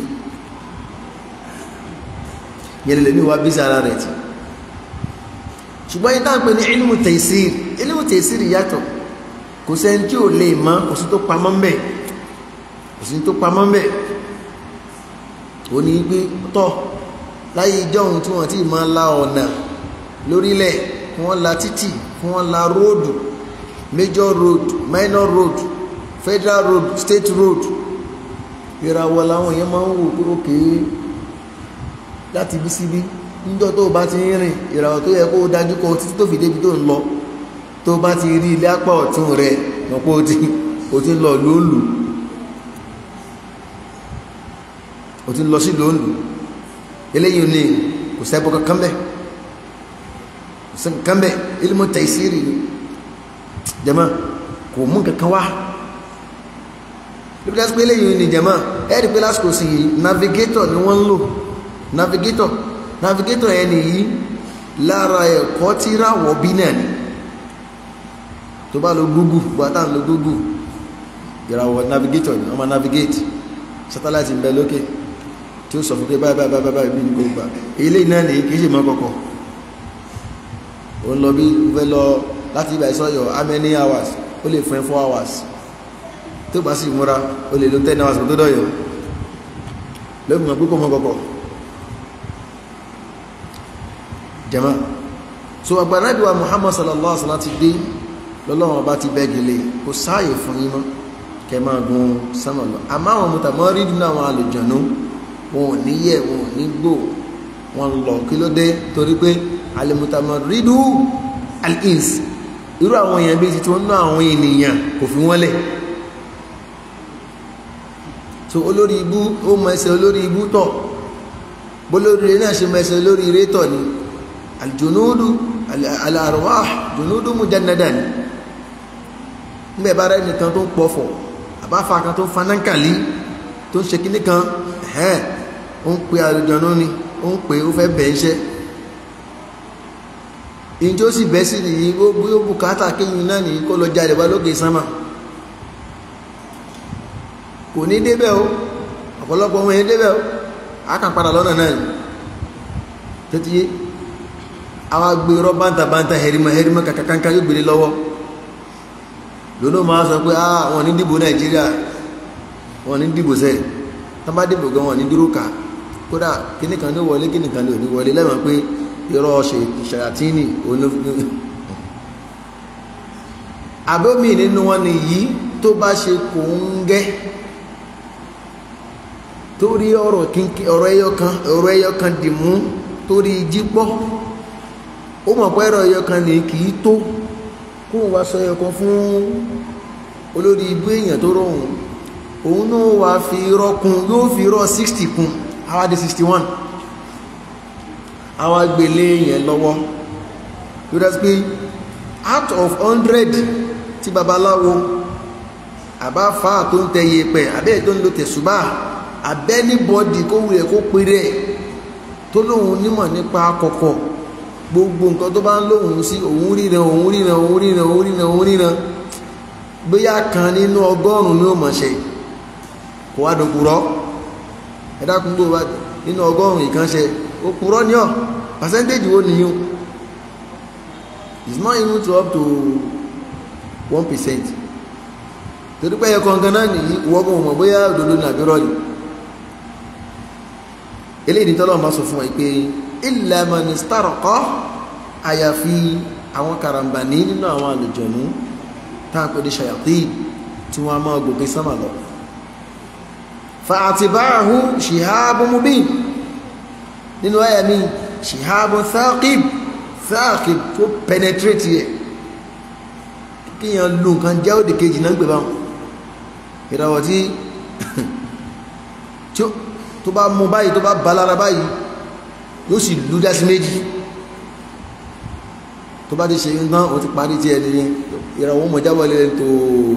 yẹn lè ní wa bí sára rẹ̀ tí ṣùgbọ́n yìí táwọn pè ní ilmu taysir ilmu taysir yàtọ̀ kò sẹ́ni tí ò lè mọ̀ kò sí tó pamọ́ mbẹ̀ kò sí tó pamọ́ mbẹ̀ ó ní pé tọ́ láyé ìjọ́hun tí wọ́n ti máa la ọ̀nà lórílẹ̀ kí wọ́n la títì kí wọ́n la róòdù major road minor road federal road state road ìràwọ̀ làwọn èèyàn máa ń wò pé ókè láti bí síbí níjọ́ tó bá ti ń rìn ìràwọ̀ tó yẹ kó dájú kọ títí tó fi débi tó ń lọ tó bá ti rí ilé apá ọ̀tún rẹ̀ lọ́pọ̀ ó ti ó ti ń lọ lóòlù ó ti ń lọ sí lóòlù eléyìí ní kò sẹ́bọ̀ kankan bẹ́ẹ̀ kò sẹ́bọ̀ kankan bẹ́ẹ̀ ilmu taysiri ni jama kò mú kankan wá lóbi lásìkò eléyìí ní jama ẹ̀rí pé lásìkò sí navigator ni wọ́n ń lò navigator navigator yẹn nìyí lára ẹ̀kọ́ tí ráwọ̀ bí náà ni tó bá lo google gbàtà ń lo google ìràwọ̀ navigator ni wọ́n máa navigate satellite ń bẹ lókè tí ó sọ fún pé báyìí báyìí báyìí bí ní gbogbo ilé náà ní kìí ṣe mọ́ kọ̀kọ̀ ó ń lọ bí fẹ́ lọ láti ibà ìsọ́yọ̀ how many hours ó lè fún ẹ four hours tó bá sì múra ó lè lo ten hours kó tó dọ̀yọ̀ lóbi mọ̀ pé kò mọ́ kọ̀kọ̀ jama so agbanabi wa muhammad sallallahu alaihi wasallam ti dé lọ́lọ́wọ́n bá ti bẹ́gilé kò sáàyè fún yín mọ́ kẹ máa gun sánmà lọ àmọ́ àwọn mutamọ́rídù náà àwọn àlùjọ̀nú wọn ò ní yẹ wọn ò ní gbò wọn lọ kí ló dé torí pé alimutamọ́rídù al-ins irú àwọn èèyàn bíi titi wọn ná àwọn ènìyàn kò fi wọ́n lẹ̀ so olórí ibú ó mọ ẹsẹ̀ olórí ibú tọ̀ bólórí rẹ̀ náà ṣe mọ ẹsẹ̀ olórí rẹ̀ tọ̀ ni aljunudu al-arwah junudu mujannadan nígbà bá rẹ̀ nìkan tó ń pọ̀fọ̀ àbáfà kan tó ń fanákàlí tó ń ṣe kíní kan ẹ̀hẹ́n ó ń pe àlùjọ̀nú ni ó ń pe ó fẹ́ bẹ̀ iṣẹ́ ìjọ sì bẹ́ sí nìyí ó bí ó bùkátà kéyìn náà nìyí kó lọ jáde wá lókè sánmà kò ní débẹ̀ o ọ̀pọ̀lọpọ̀ ọmọ yẹn débẹ̀ o a kàn padà lọ́nà náà ni tètè yé àwa gbé irọ́ bántàbántà hẹrìmọ̀ hẹrìmọ̀ kàkàkàkà yóò gbélé lọ́wọ́ lónà máa sọ pé ah wọn ní dìbò nàìjíríà wọn ní dìbò sẹ́yìn tán bá dìbò gan wọn ní dúró kà kódà kíníkan ní wọlé kíníkan ní òní wọlé lẹ́wọ̀n pé irọ́ ṣàyàtìní olófin àbómi nínú wọn nìyí tó bá ṣe kò ń gẹ́ torí ọ̀rọ̀ kínkín ọ̀rọ̀ ẹyọ kan ọ̀rọ̀ ẹyọ kan dì mú torí jí pọ́ ó mọ̀ pé ẹ̀rọ ẹyọ kan ní kì í tó kó wá sọ ẹyọ kan fún olórí ibú èèyàn tó rọrùn òun náà wá fi irọ́ kún yóò fi irọ́ 60 kún àwa di 61 àwa gbélé yẹn lọ́wọ́ yóò dá sí pé out of 100 tí babaláwo àbáfà tó ń tẹ̀yẹ pẹ̀ àbẹ́ẹ̀ tó ń lo tẹ̀sùbá àbẹ́nibọ́dì kó wulẹ̀ kó péré tó lóun nímọ̀ nípa kọ̀kọ̀ gbogbo nǹkan tó bá ń lóun sí òun ríran òun ríran òun ríran òun ríran òun ríran bóyá kan nínú ọgọ́rùn-ún ní òmọ̀ṣẹ́ kò wá dòkúrọ́ ẹ̀dákun gbò wá nínú ọgọ́rùn-ún ìkànṣẹ́ ó kúrọ́ ní ọ̀ percentage wo nìyí it's not even to up to one percent torí pé ẹ̀kọ́ nǹkan náà nìyí wọ́gbọ̀n mọ̀ bóyá òdodo nàbí rọ́ọ̀lì eléyìí tọ́lọ́ máa sọ fún wa pé illa man istaraqa àyàfi àwọn karambani nínú àwọn àlùjọ̀nú táàpẹ́ ní ṣayatin tí wọ́n máa gòkè sánmà lọ fa'atba'ahu shihabun mubin nínú àyà mi shihabun thaqib thaqib tó penetrate yẹ kíyàn lù nǹkan jẹ́ òdì kejì náà gbé báwọn ìràwọ̀ tí tó bá mú báyìí tó bá balára báyìí yóò sì lú dá sí méjì tó bá ti ṣe nǹkan o ti parí tí ẹni ìràwọ̀ mọ̀ jábọ̀ lẹ́rẹ̀ tó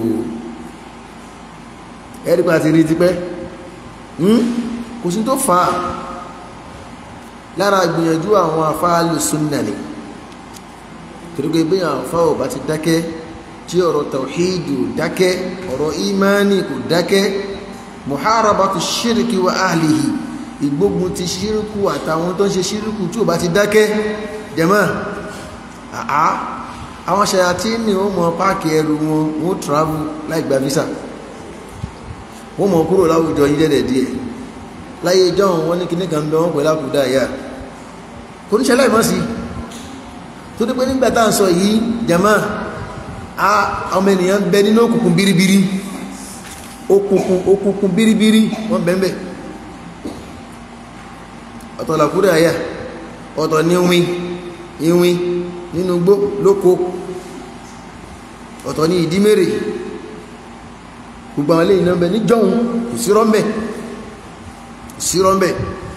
ẹ̀rí pa ti rí ti pẹ́ kò sí tó fà á lára gbìyànjú àwọn afáàlù súnnà ni torí pé bí àwọn afá ò bá ti dákẹ́ tí ọ̀rọ̀ tawhidu dákẹ́ ọ̀rọ̀ imani kò dákẹ́ muharabatu shirki wa ahlihi ìgbógun ti ṣírìkù àtàwọn tó ń ṣe ṣírìkù tí ò bá ti dákẹ́ jẹ́mọ́ àá àwọn ṣayàtí ní ó mọ páàkì ẹrù wọn wọ́n travel láì gba visa wọ́n mọ̀ kúrò láwùjọ yí dẹ̀dẹ̀ díẹ̀ láyé john wọ́n ní kíní kan bẹ wọ́n pẹ̀lú àkúdà ìyá kò ní ṣẹlẹ̀ mọ́ sí tó dípé nígbà tá à ń sọ yìí jẹ́mọ́ ọmọ ènìyàn bẹ nínú òkùnkùn biribiri òkùnkùn òkùnkùn biribiri wọ́n bẹ̀m̀bẹ̀ ọ̀tọ̀ làkúrò àyà ọ̀tọ̀ ní ìwìn ìwìn nínú gbó lóko ọ̀tọ̀ ní ìdímèrè gbogbo àwọn eléyìí náà bẹ ní jọun kò sí rọ́mbẹ̀ sí rọ́mbẹ̀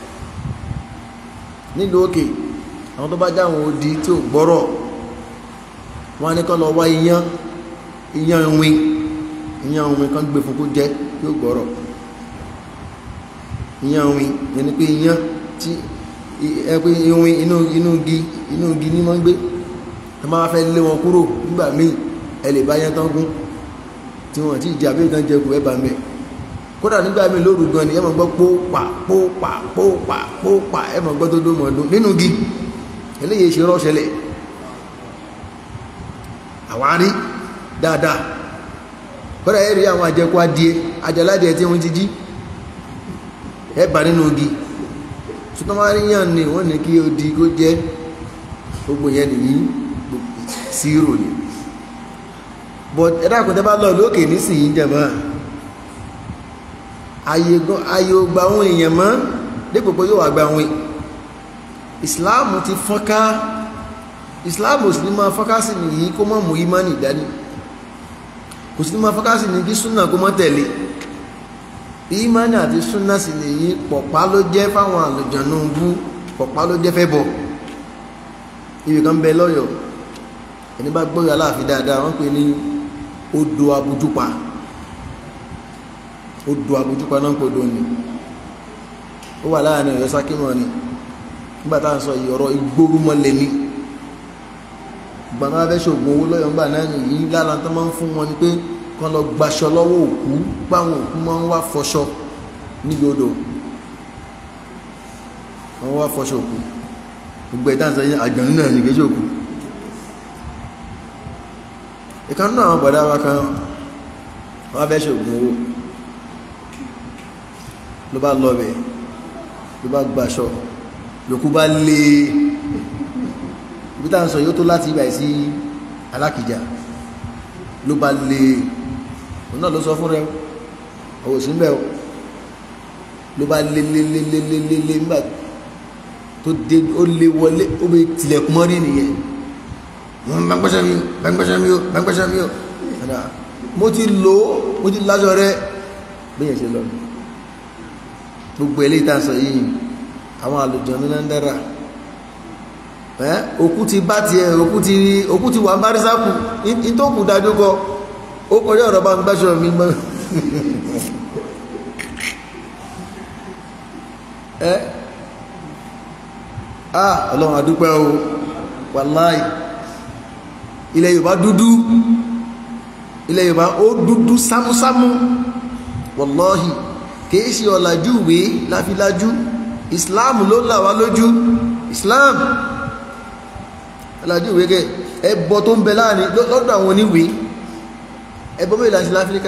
nílùú òkè àwọn tó bá jáwọn odi tí ò gbọ́rọ̀ wọ́n ní kọ́ lọ wá iyán iyán ìwìn iyán ìwìn kan gbé fún kó jẹ tí ó gbọ́rọ̀ iyán ìwìn yẹn ni pé iyán tí ẹgbẹ́ ìwìn inú inú igi inú igi ní máa ń gbé ẹ máa fẹ́ lé wọn kúrò nígbà míì ẹ lè bá yẹn tán gún tí wọ́n ti jà bí ìtàn jẹ kù ẹ bá mẹ́ kódà nígbà míì lóru gan ni ẹ máa gbọ́ pópa pópa pópa pópa ẹ máa gbọ́ tó dó mọ̀ ọdún nínú igi eléyìí ṣe rọ́ṣẹlẹ̀ àwárí dáadáa kódà ẹ rí àwọn àjẹkù adìẹ àjẹládìẹ tí wọ́n ti jí ẹ bá nínú igi ṣùgbọ́n ní wọ́n ní kí o di kó jẹ́ gbogbo yẹn nìyí zero ni but ẹ̀dá kò tẹ́ bá lọ lókè nísìnyí jẹ̀mọ́ ayé ò gba àwọn èèyàn mọ́ dípò pé yóò wà gba àwọn islam ti fọ́nká islam ò sì ní máa fọ́nká sí nìyí kó mọ́ mú ìmánì dání kò sí ní máa fọ́nká sí ní kí súnà kó mọ́ tẹ̀lé ìmánì àti súnà sì nìyí pọ̀pá ló jẹ́ fáwọn àlùjànnú bú pọ̀pá ló jẹ́ fẹ́ bọ̀ ibì kan bẹ lọ́yọ̀ọ́ ẹni bá gbọ́yọ̀ aláàfin dáadáa wọ́n pè ní odò abujúpa odò abujúpa náà ń pè dóni ó wà láàrin ọ̀yọ́ sákímọ̀ ni nígbà tá à ń sọ yìí ọ̀rọ̀ igbórúmọlẹ̀ ni ìgbà máa fẹ́ ṣògùn owó lọ́yọ̀ ńgbà náà nìyí lára tó máa ń fún wọn ni pé kán lọ gbaṣọ lọ́wọ́ òkú páwọn òkú máa ń wá fọṣọ níbi odò wọ́n wá fọṣọ òkú gbogbo ẹ̀dá ń sọ yìí àjọ̀nú náà ní kéjì òkú ìkan náà àwọn bọ̀dá wa kan wọ́n fẹ́ ṣògùn owó ló bá lọ bẹ̀ ló bá gbaṣọ lòkú bá lé ibi tá à ń sọ yóò tó láti ibà sí alákìjà ló bá lé òun náà ló sọ fún rẹ ọwọ́ sí mbẹ́ o ló bá lé lé lé lé lé lé lé nígbà tó dé ó lé wọlé ó bẹ tilẹ̀kùn mọ́rí nìyẹn wọn bá ń gbẹ́sẹ̀ mi o bá ń gbẹ́sẹ̀ mi o bá ń gbẹ́sẹ̀ mi o mo ti lò ó mo ti lájọ rẹ bẹ́ẹ̀ ṣe lọ gbogbo eléyìí tá a sọ yìí àwọn àlùjọ̀nnú náà ń dára ẹ́ òkú ti bá tiẹ̀ òkú ti òkú ti wà ń bárísákù ìtòkù dájú kọ ó kọjá ọ̀rọ̀ bá ń gbáṣọ mi gbọ́n ẹ́ ah ọlọ́run àdúpẹ́ o wàláì ilẹ̀ yorùbá dúdú ilẹ̀ yorùbá ó dúdú sámúsámú wàláhì kìí ṣe ọ̀làjú ìwé láfilájú islam ló là wá lójú islam ọ̀làjú ìwé kẹ ẹbọ tó ń bẹ láàrin lọ́dọ̀ àwọn oníwèé ẹbọ mẹ́rin láti láfíríkà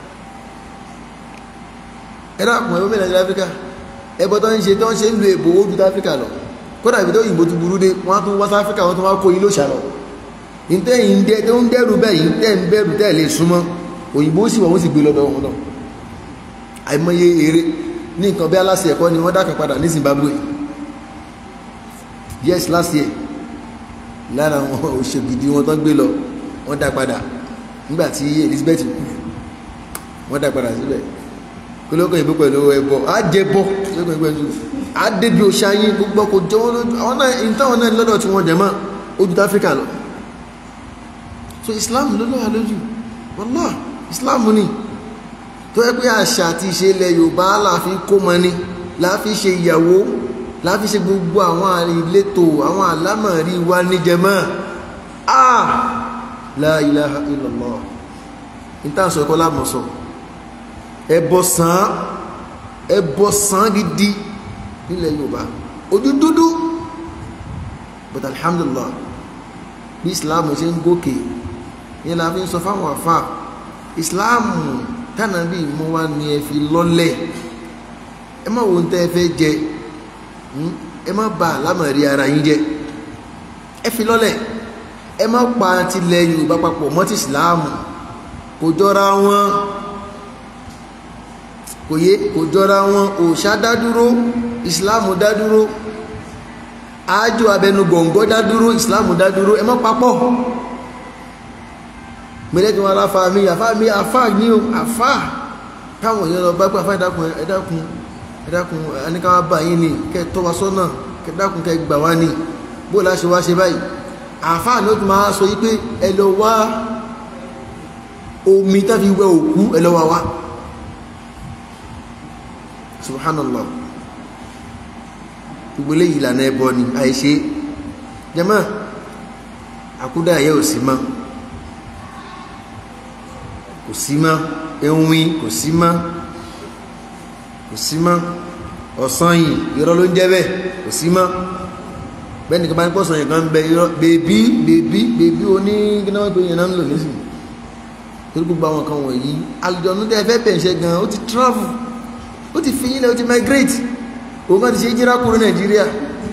ẹ̀rọ àpò ẹbọ mẹ́rin láti láfíríkà ẹbọ tó ń ṣe tó ń ṣe ń lo èbò ojú táfíríkà lọ kódà ìbí tó òyìnbó ti burú dé wọ́n á tún wá sáfíríkà wọ́n tún wá kó yín ló ṣàlọ́ ìtẹ́yìn ń dẹ́ tó ń dẹ́rù bẹ́yìí tẹ́ ń bẹ̀rù tẹ́ lè súnmọ́ òyìnbó sì wọ́n sì gbé lọ́dọ̀ wọn náà àìmọye eré ní nǹkan bí aláṣẹ ẹ̀kọ́ ni wọ́n dákà padà ní Zimbabwe yes last year lára àwọn òṣègidì wọn tó gbé lọ wọ́n dá padà nígbà tí Elizabeth kú wọ́n dá padà síbẹ̀ kí ló kọ́ ìbú pẹ̀lú ẹbọ á jẹ bọ́ á débi òṣàyìn gbogbo kò jẹ́ wọn lójú àwọn náà ìtàwọn náà lọ́dọ̀ tí wọ́n jẹ mọ́ ojú táfíríkà lọ so islam ló lọ́wọ́ lójú wọ́lá islam ni tó yẹ pé àṣà àti ìṣe ilẹ̀ yorùbá láàfin kó mọ ni láàfin ṣe ìyàwó láàfin ṣe gbogbo àwọn ìletò àwọn àlámọ̀rí wa níjẹmọ́ ah la ilaha illallah ìtànsọ ẹ̀kọ́ lámọ̀sọ ẹbọ sàn ẹbọ sàn gidi nílẹ̀ yorùbá ojú dúdú but alhamdulillah bí islam ṣe ń gòkè yẹn la fi ń sọ fáwọn àfa ìsìláàmù tánàbí mú wá ní ẹ fi lọ́lẹ̀ ẹ má wo tẹ́ ẹ fẹ́ jẹ ẹ má bà lámàrí ara yín jẹ ẹ fi lọ́lẹ̀ ẹ má pa tilẹ̀ yorùbá papọ̀ mọ́ ti ìsìláàmù kò jọra wọn kò yé kò jọra wọn òòṣà dádúró ìsìláàmù dádúró ájò abẹnú gọ̀ǹgọ́ dádúró ìsìláàmù dádúró ẹ má papọ̀ mẹ́lẹ́ tí wọ́n aláfa mi àfá mi àfá ní o àfá káwọn èèyàn lọ bá pẹ́ àfá ìdákun ẹ̀dákun ẹ̀dákun ẹnikáwà bá yín ni kẹ́ tọ́ wa sọ́nà kẹ́dákun kẹ́ gbà wá ní bó láṣẹ wá ṣe báyìí àfá ní ó tún máa sọ yí pé ẹ lọ wá omi tá fi wẹ òkú ẹ lọ wá wá subhanallah gbogbo eléyìí ìlànà ẹbọ ni àìṣe jẹmọ́ àkúdà yẹ ò sí mọ́ kò sí mọ́ ewin kò sí mọ́ kò sí mọ́ ọ̀sán yìí irọ́ ló ń jẹ́ bẹ́ẹ̀ kò sí mọ́ bẹ́ẹ̀ nìkan bá ní pọ̀sán yìí kan ń bẹ irọ́ bèbí bèbí bèbí oní gínáwó tó yẹn náà ń lò nísìnyí torí gbogbo àwọn kan wọ̀nyí àlùjọ̀nú tẹ́ fẹ́ pẹ̀ṣẹ̀ gan ó ti travel ó ti fi yín lẹ́ ó ti migrate òun kan ti ṣe jíra kúrò nàìjíríà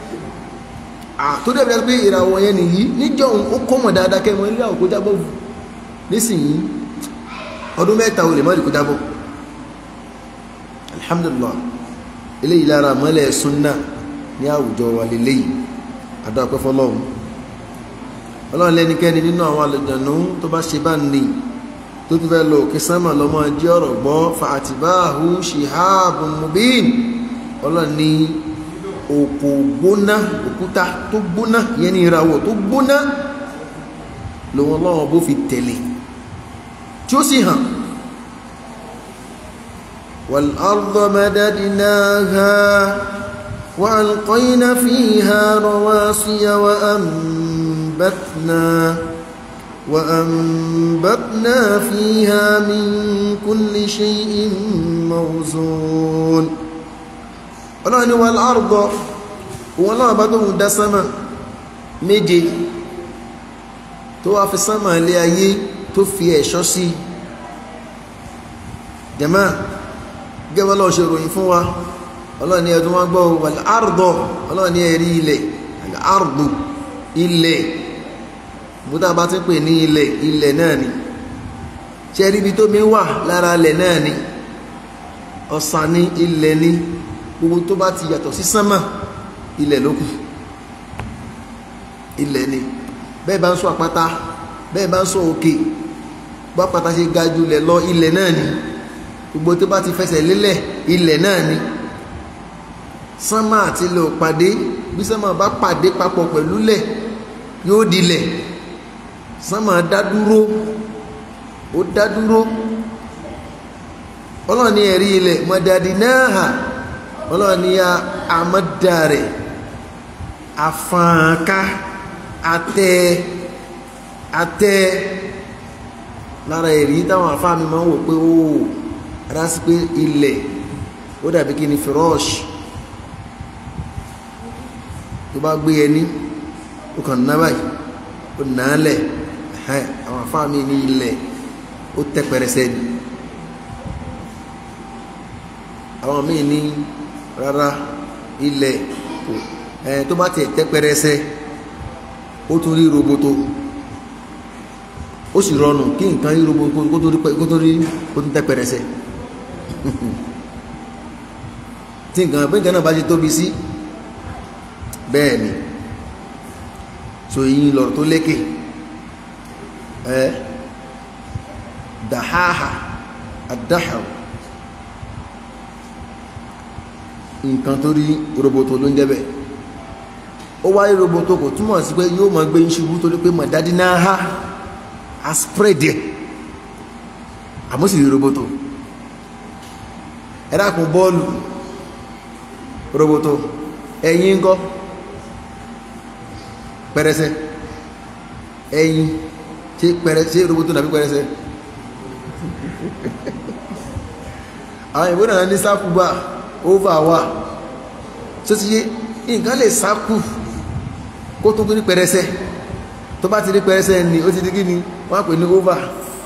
tó dẹ̀ bí wọ́n pé ìràwọ̀ yẹn nìyí níjọ́ ó kọ́mọ̀ dáadáa kẹ́ mọ́ ilé àwòkó jábọ̀ nísìnyí ọdún mẹ́ta olè mọ́ ìdíkò jábọ̀ alhamdulillah eléyìí lára mọ́lẹ̀ súnnà ní àwùjọ wa lélẹ́yìí àdọ́pẹ́ fọlọ́run ọlọ́run lẹ́nikẹ́ni nínú àwọn àlùjànnú tó bá ṣe bá ní tó ti fẹ́ lọ òkè sánmà lọ́mọ jẹ́ ọ̀rọ̀ gbọ́ fàtìbáhù shihabun mubin ọlọ́run ní òkò gbóná òkúta tó gbóná yẹn ní ìràwọ̀ tó gbóná lòun ọlọ́run bó fi tẹ̀lé tí ó sì hàn والأرض مددناها وألقينا فيها رواسي وأنبتنا وأنبتنا فيها من كل شيء موزون ọlọ́ni wà láàrùgọ́ wọn náà bá tó ń dá sánmà méje tó wá fi sánmà ilé ayé tó fi ẹ̀ṣọ́ sí jẹ́mà gẹ́gẹ́ lọ́wọ́ ṣe ròyìn fún wa ọlọ́ni ẹ̀dùn wọn gbọ́ wà láàrùgọ́ ọlọ́ni ẹ̀rí ilẹ̀ àrùgbò ilẹ̀ búdá bá ti pè ní ilẹ̀ ilẹ̀ náà ni ṣe rí ibi tó mi wà lára ilẹ̀ náà ni ọ̀sán ní ilẹ̀ ni gbogbo tó bá ti yàtọ̀ sí sánmà ilẹ̀ ló kù ilẹ̀ ni bẹ́ẹ̀ bá ń sọ àpáta bẹ́ẹ̀ bá ń sọ òkè bá pátá ṣe ga jù lẹ̀ lọ ilẹ̀ náà ni gbogbo tó bá ti fẹsẹ̀ lélẹ̀ ilẹ̀ náà ni sánmà àti ilẹ̀ ò pàdé bí sánmà bá pàdé papọ̀ pẹ̀lú lẹ̀ yóò dilẹ̀ sánmà dádúró ó dádúró ọlọ́ọ̀ni ẹ̀rí ilẹ̀ mọ̀dàdì náà hà ọlọ́ọ̀ni ya àmọ́dàrẹ̀ àfàǹká àtẹ àtẹ lára ẹ̀rí táwọn àfáàmì máa ń wò pé ó rá sí pé ilẹ̀ ó dàbí kí ni fìrọ́ọ̀ṣì tó bá gbé ẹni ó kàn ná báyìí ó nà á lẹ̀ àwọn àfáàmì ní ilẹ̀ ó tẹ́ pẹrẹsẹ ni àwọn míì ní rárá ilẹ̀ ẹ̀ tó bá tiẹ̀ tẹ́ pẹrẹsẹ ó tún rí roboto ó sì rọrùn kí nǹkan rí roboto kó tó rí kó tó rí kó tó tẹ́ pẹrẹsẹ tí nǹkan bí nǹkan náà bá ṣe tóbi sí bẹ́ẹ̀ ni so yìí lọ̀rọ̀ tó lékè ẹ́ dàháhà àdáhà nǹkan tó rí roboto ló ń jẹ́bẹ̀ ó wáyé roboto kò túmọ̀ sí pé yóò máa gbé ṣubú torí pé mọ̀dádí náà ha a spread ẹ̀ àmọ́ sì rí roboto ẹ dákun bọ́ọ̀lù roboto ẹ̀yìn ńkọ́ pẹrẹsẹ ẹ̀yìn ṣe pẹrẹsẹ roboto nàbí pẹrẹsẹ àwọn ìwé náà ní sákúgbà over wà tó ti yé nǹkan lè sákù kó tó ní pẹrẹsẹ tó bá ti rí pẹrẹsẹ ni ó ti di kí ni wọ́n á pè ní over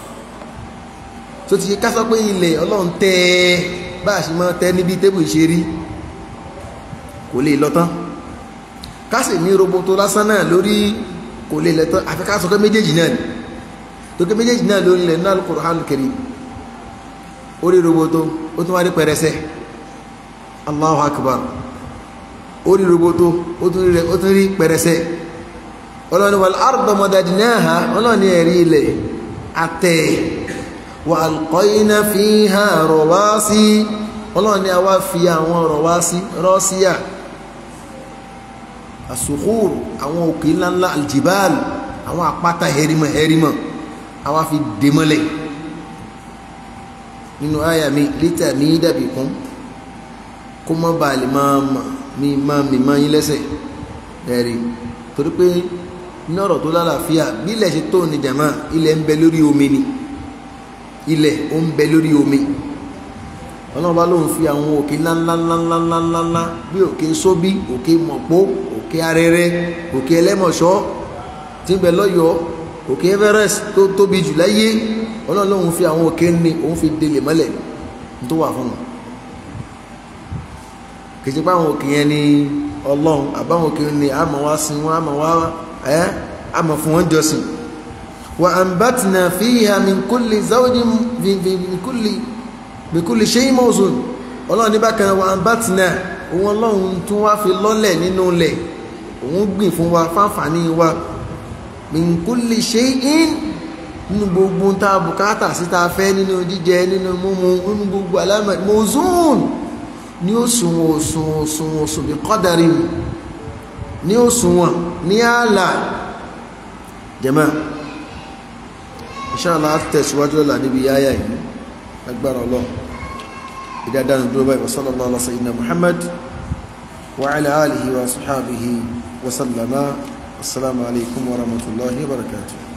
tó ti yé ká sọ pé ilẹ̀ ọlọ́run tẹ́ ẹ bá a ṣe máa tẹ́ níbi tébù ìṣerí kò lè lọ tán ká sì ní roboto lásán náà lórí kò lè lẹ tán àfi ká sọ pé méjèèjì náà ni tó ké méjèèjì náà lórí ilẹ̀ náà Al-Qur'an Al-Karim orí roboto ó tún wá rí pẹrẹsẹ Allahu Akbar orí roboto ó tún rí pẹrẹsẹ ọlọ́ni wal arda madadnaha ọlọ́ni ẹ̀rí ilẹ̀ àtẹ̀ wa alqayna fiha rawasi ọlọ́ni a wá fi àwọn rawasi rọ́síyà àsùkúrù àwọn òkè ńláńlá aljibal àwọn àpáta hẹrimọ̀ hẹrimọ̀ a wá fi dèmọ́lẹ̀ nínú àyà mi lítà ní dàbí kún kó mọ́ bá lè máa mi máa mi máa yín lẹ́sẹ̀ ẹ̀rí torí pé ní ọ̀rọ̀ tó lálàáfíà bí ilẹ̀ ṣe tó ní jàmá ilẹ̀ ń bẹ lórí omi ni ilẹ̀ ó ń bẹ lórí omi ọlọ́run bá lóun fi àwọn òkè ńláńláńláńláńláńlá bí òkè sóbí òkè mọ̀pó òkè arẹrẹ òkè ẹlẹ́mọ̀ṣọ́ tí ń bẹ lọ́yọ̀ọ́ òkè Everest tó tóbi jù láyé ọlọ́run lóun fi àwọn òkè ní òun fi délé mọ́lẹ̀ tó wà fún wọn kìí ṣe pé àwọn òkè yẹn ni ọlọ́run àbáwọn òkè ni àmọ̀ wá sin wọn àmọ̀ wá ẹ́ àmọ̀ fún wọn jọ́sìn wa anbatna fiha min kulli zawjin min kulli min kulli shay'in mawzun ọlọ́run ní bákan náà wà bá ti náà òun ọlọ́run tún wá fi lọ́lẹ̀ nínú ilẹ̀ òun gbìn fún wa fáǹfààní wa min kulli shay'in nínú gbogbo tá a bùkátà sí tá a fẹ́ nínú jíjẹ nínú mímu nínú gbogbo alámọ̀ mozun ní òṣùwọ̀n òṣùwọ̀n òṣùwọ̀n òṣùwọ̀n bí kọ́dàrí ní òṣùwọ̀n ní ààlà jẹ́mọ́ inshallah tẹ̀síwájú lọ́la níbi yáyà yìí agbára ọlọ́run ìdádánù dúró báyìí wasallallahu ala sayyidina muhammad wa ala alihi wa sahabihi wa sallama assalamu alaikum wa rahmatullahi wa barakatuh